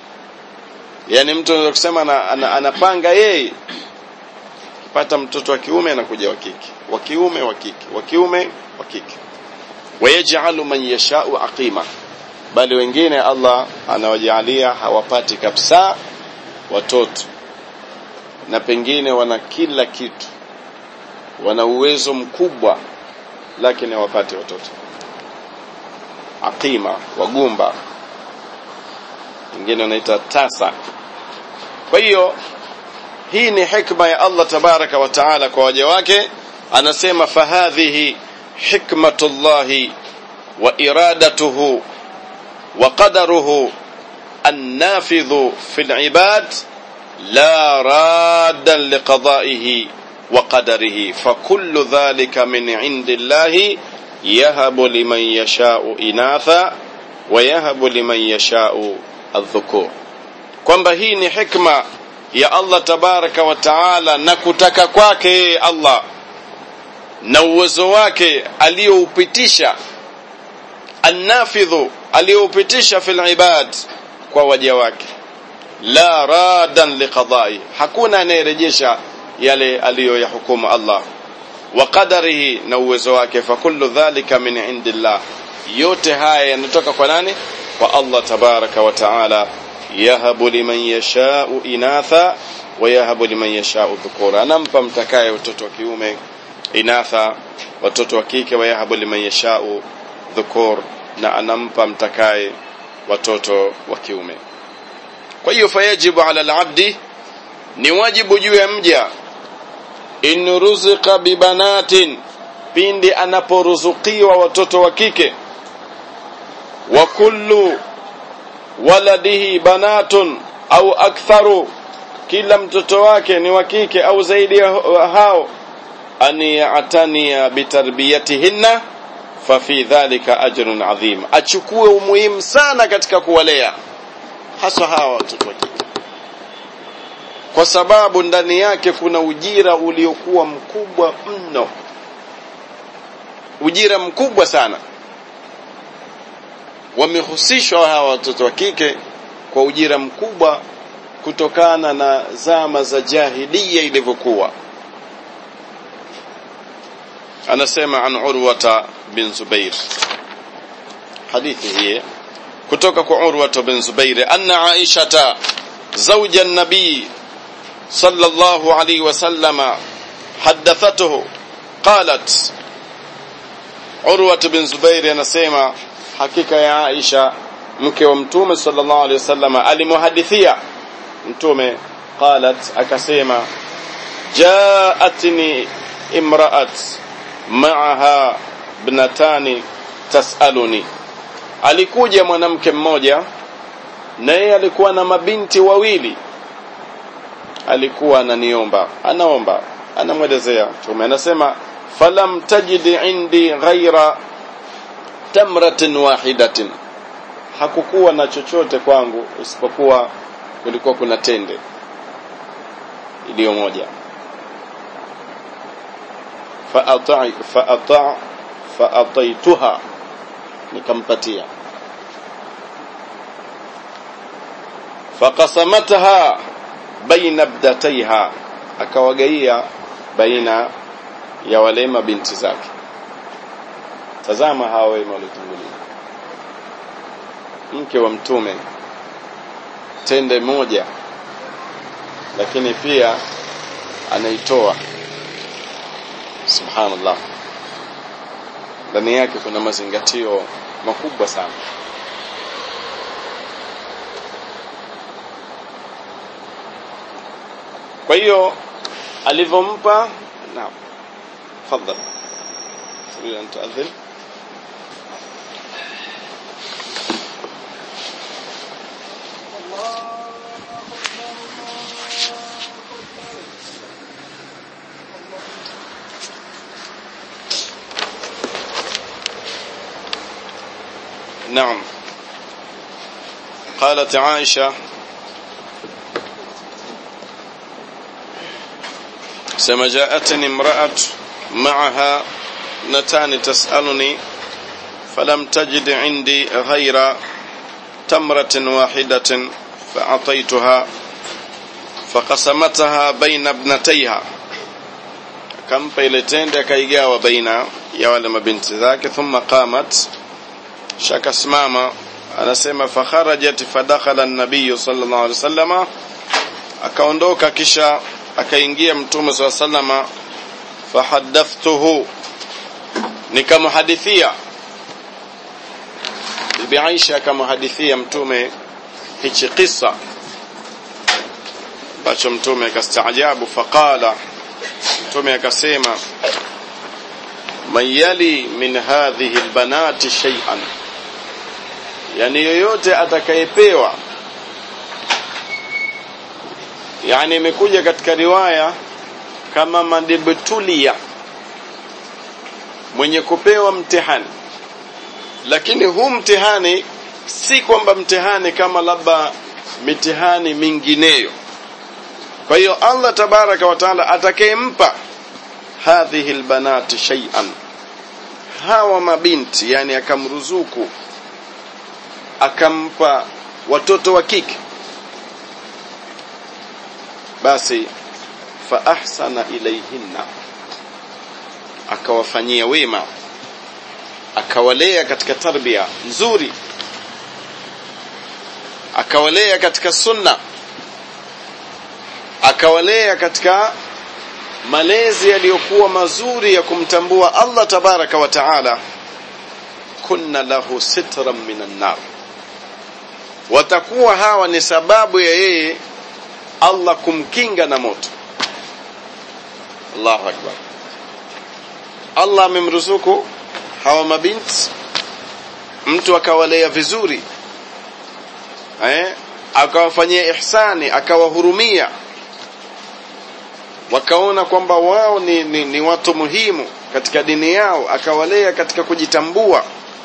yani mtu anaweza kusema ana, ana, anapanga yeye akipata mtoto wa kiume anakuja wa kike wa kiume wa kike wa kiume wa kike wayaj'alu man yasha'u aqima bali wengine Allah anawajalia hawapati kabisa watoto na pengine wana kila kitu wana uwezo mkubwa lakini hawapati watoto aqima wagumba wengine wanaita tasa kwa hiyo hii ni hikma ya Allah tabaraka wa taala kwa waja wake anasema fahadhihi hikmatullahi wa iradatuhu wa qadaruhu النافذ في العباد لا رادا لقضائه وقدره فكل ذلك من عند الله يهب لمن يشاء إناثا ويهب لمن يشاء الذكور kwamba hii ni hikma ya Allah tabaraka wa taala na kutaka kwake Allah na uwezo wake aliyoupitisha annafidhu aliyoupitisha fil ibad kwa waja wake la radan liqadai hakuna anayerejesha yale aliyoyahukumu Allah wa qadarihi na uwezo wake fa kullu dhalika min indillah yote haya yanatoka kwa nani kwa Allah tabaraka wa taala yahabu liman yashau inatha wa yahabu liman yashau dhukura anampa mtakaye watoto wa kiume inatha watoto wa kike wa yahabu liman yashau dhukur na anampa mtakaye watoto wa kiume kwa hiyo fayajibu ala alabdi ni wajibu juu ya mja in ruzika bibanatin pindi anaporuzukiwa watoto wa kike wa kullu waladihi banatun au aktharu kila mtoto wake ni wa kike au zaidi ya hao an ya'taniya bitarbiyatihinna fa fi dhalika ajrun adhim achukue umuhimu sana katika kuwalea hasa hawa watoto wa kike kwa sababu ndani yake kuna ujira uliokuwa mkubwa mno ujira mkubwa sana wamehusishwa hawa watoto wa kike kwa ujira mkubwa kutokana na zama za jahilia ilivyokuwa anasema an urwata bin zubair hadithi hii kutoka kwa urwata bin zubair anna aishata زوج النبي صلى الله عليه وسلم حدثته قالت عروة بن زبير anasema hakika ya Aisha mke wa mtume sallallahu alaihi wasallam alimuhadithia mtume qalat akasema jaatni imra'at ma'aha ibnatani tasaluni alikuja mwanamke mmoja na yeye alikuwa na mabinti wawili alikuwa ananiomba anaomba anamwelezea mtume anasema falam tajid indi ghaira tamratin wahidatin hakukuwa na chochote kwangu isipokuwa kulikuwa kuna tende iliyo moja faata faata faataituha nikampatia faqasamatha baina abdataiha akawagaia baina ya wale mabinti zake tazama hawa wema waliotangulia mke wa mtume tende moja lakini pia anaitoa subhanallah ndani yake kuna mazingatio makubwa sana kwa hiyo alivyompa naam tafadhali تريد أن تؤذن نعم قالت عائشة سما جاءتني امرأة معها ابنتان تسألني فلم تجد عندي غير تمرة واحدة فأعطيتها فقسمتها بين ابنتيها akampa ile tende akaigawa baina ya wale mabinti zake thumma qamat shakasimama anasema fakharajat fadakhala an-nabiy sallallahu alaihi wasallama akaondoka kisha akaingia mtume sallallahu alaihi wasallama fahaddathtuhu nikamhadithia bibi Aisha akamhadithia mtume hichi kisa ambacho mtume akastaajabu faqala mtume akasema man yali min hadhihi albanati shay'an yani yoyote atakayepewa yani imekuja katika riwaya kama madibtulia mwenye kupewa mtihani lakini huu mtihani si kwamba mtihani kama labda mitihani mingineyo kwa hiyo Allah tabaraka wa taala atakayempa hadhihi albanati shay'an hawa mabinti yani akamruzuku akampa watoto wa kike basi fa ahsana ilayhinna akawafanyia wema akawalea katika tarbia nzuri akawalea katika sunna akawalea katika malezi yaliyokuwa mazuri ya kumtambua Allah tabaraka wa taala kunna lahu sitran minan nar watakuwa hawa ni sababu ya yeye Allah kumkinga na moto Allahu akbar Allah amemruzuku hawa mabinti mtu akawalea vizuri eh akawafanyia ihsani akawahurumia wakaona kwamba wao ni, ni, ni watu muhimu katika dini yao akawalea katika kujitambua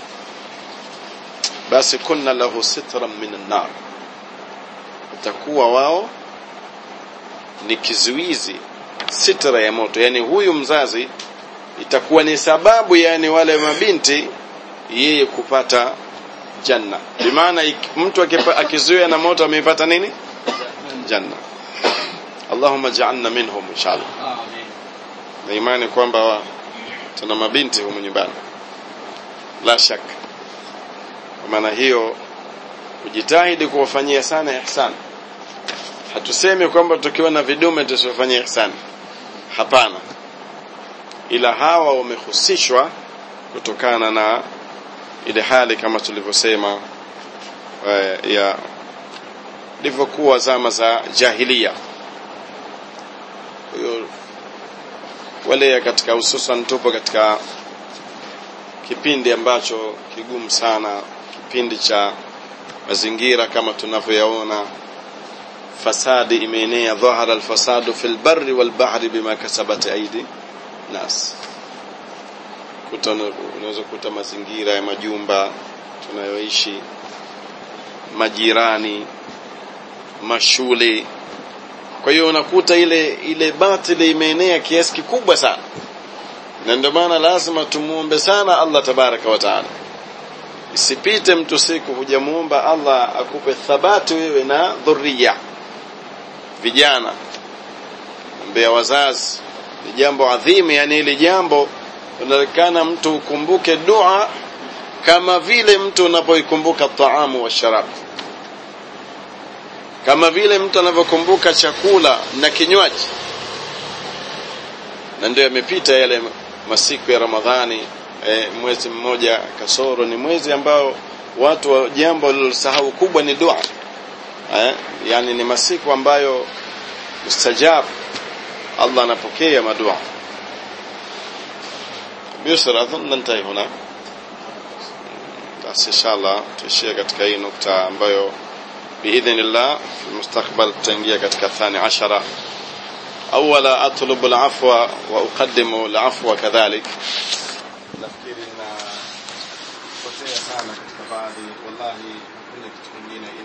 basi kunna lahu sitran minan nar utakuwa wao ni kizuizi sitra ya moto yani huyu mzazi itakuwa ni sababu yani wale mabinti yeye kupata janna bimaana mtu akizuia na moto ameipata nini janna Allahumma ja'alna minhum inshallah amen na imani kwamba tuna mabinti humu nyumbani la shaka kwa maana hiyo kujitahidi kuwafanyia sana ihsan hatusemi kwamba tukiwa na vidume tusiwafanyie ihsan hapana ila hawa wamehusishwa kutokana na ile hali kama tulivyosema uh, ya ilivyokuwa zama za jahilia hiyo wale katika hususan tupo katika kipindi ambacho kigumu sana kipindi cha mazingira kama tunavyoyaona fasadi imeenea dhahara alfasadu fil barri wal bahri bima kasabat aidi nas kuta unaweza kuta mazingira ya majumba tunayoishi majirani mashule kwa hiyo unakuta ile ile batili imeenea kiasi kikubwa sana na ndio maana lazima tumuombe sana Allah tabaraka wa taala isipite mtu siku hujamuomba Allah akupe thabati wewe na dhurriya vijana mbea wazazi ni jambo adhimu yani ile jambo unaonekana mtu ukumbuke dua kama vile mtu unapoikumbuka taamu wa sharabu kama vile mtu anavyokumbuka chakula na kinywaji na ndio yamepita yale masiku ya Ramadhani e, mwezi mmoja kasoro ni mwezi ambao watu wa jambo walilosahau kubwa ni dua e, yani ni masiku ambayo mustajab Allah anapokea madua بيسر أظن ننتهي هنا بس إن شاء الله tuishie katika hii nukta ambayo بإذن الله في المستقبل تنجيه katika الثاني عشرة أولا أطلب العفو وأقدم العفو كذلك nafikiri na potea sana katika baadhi wallahi hakuna kitu kingine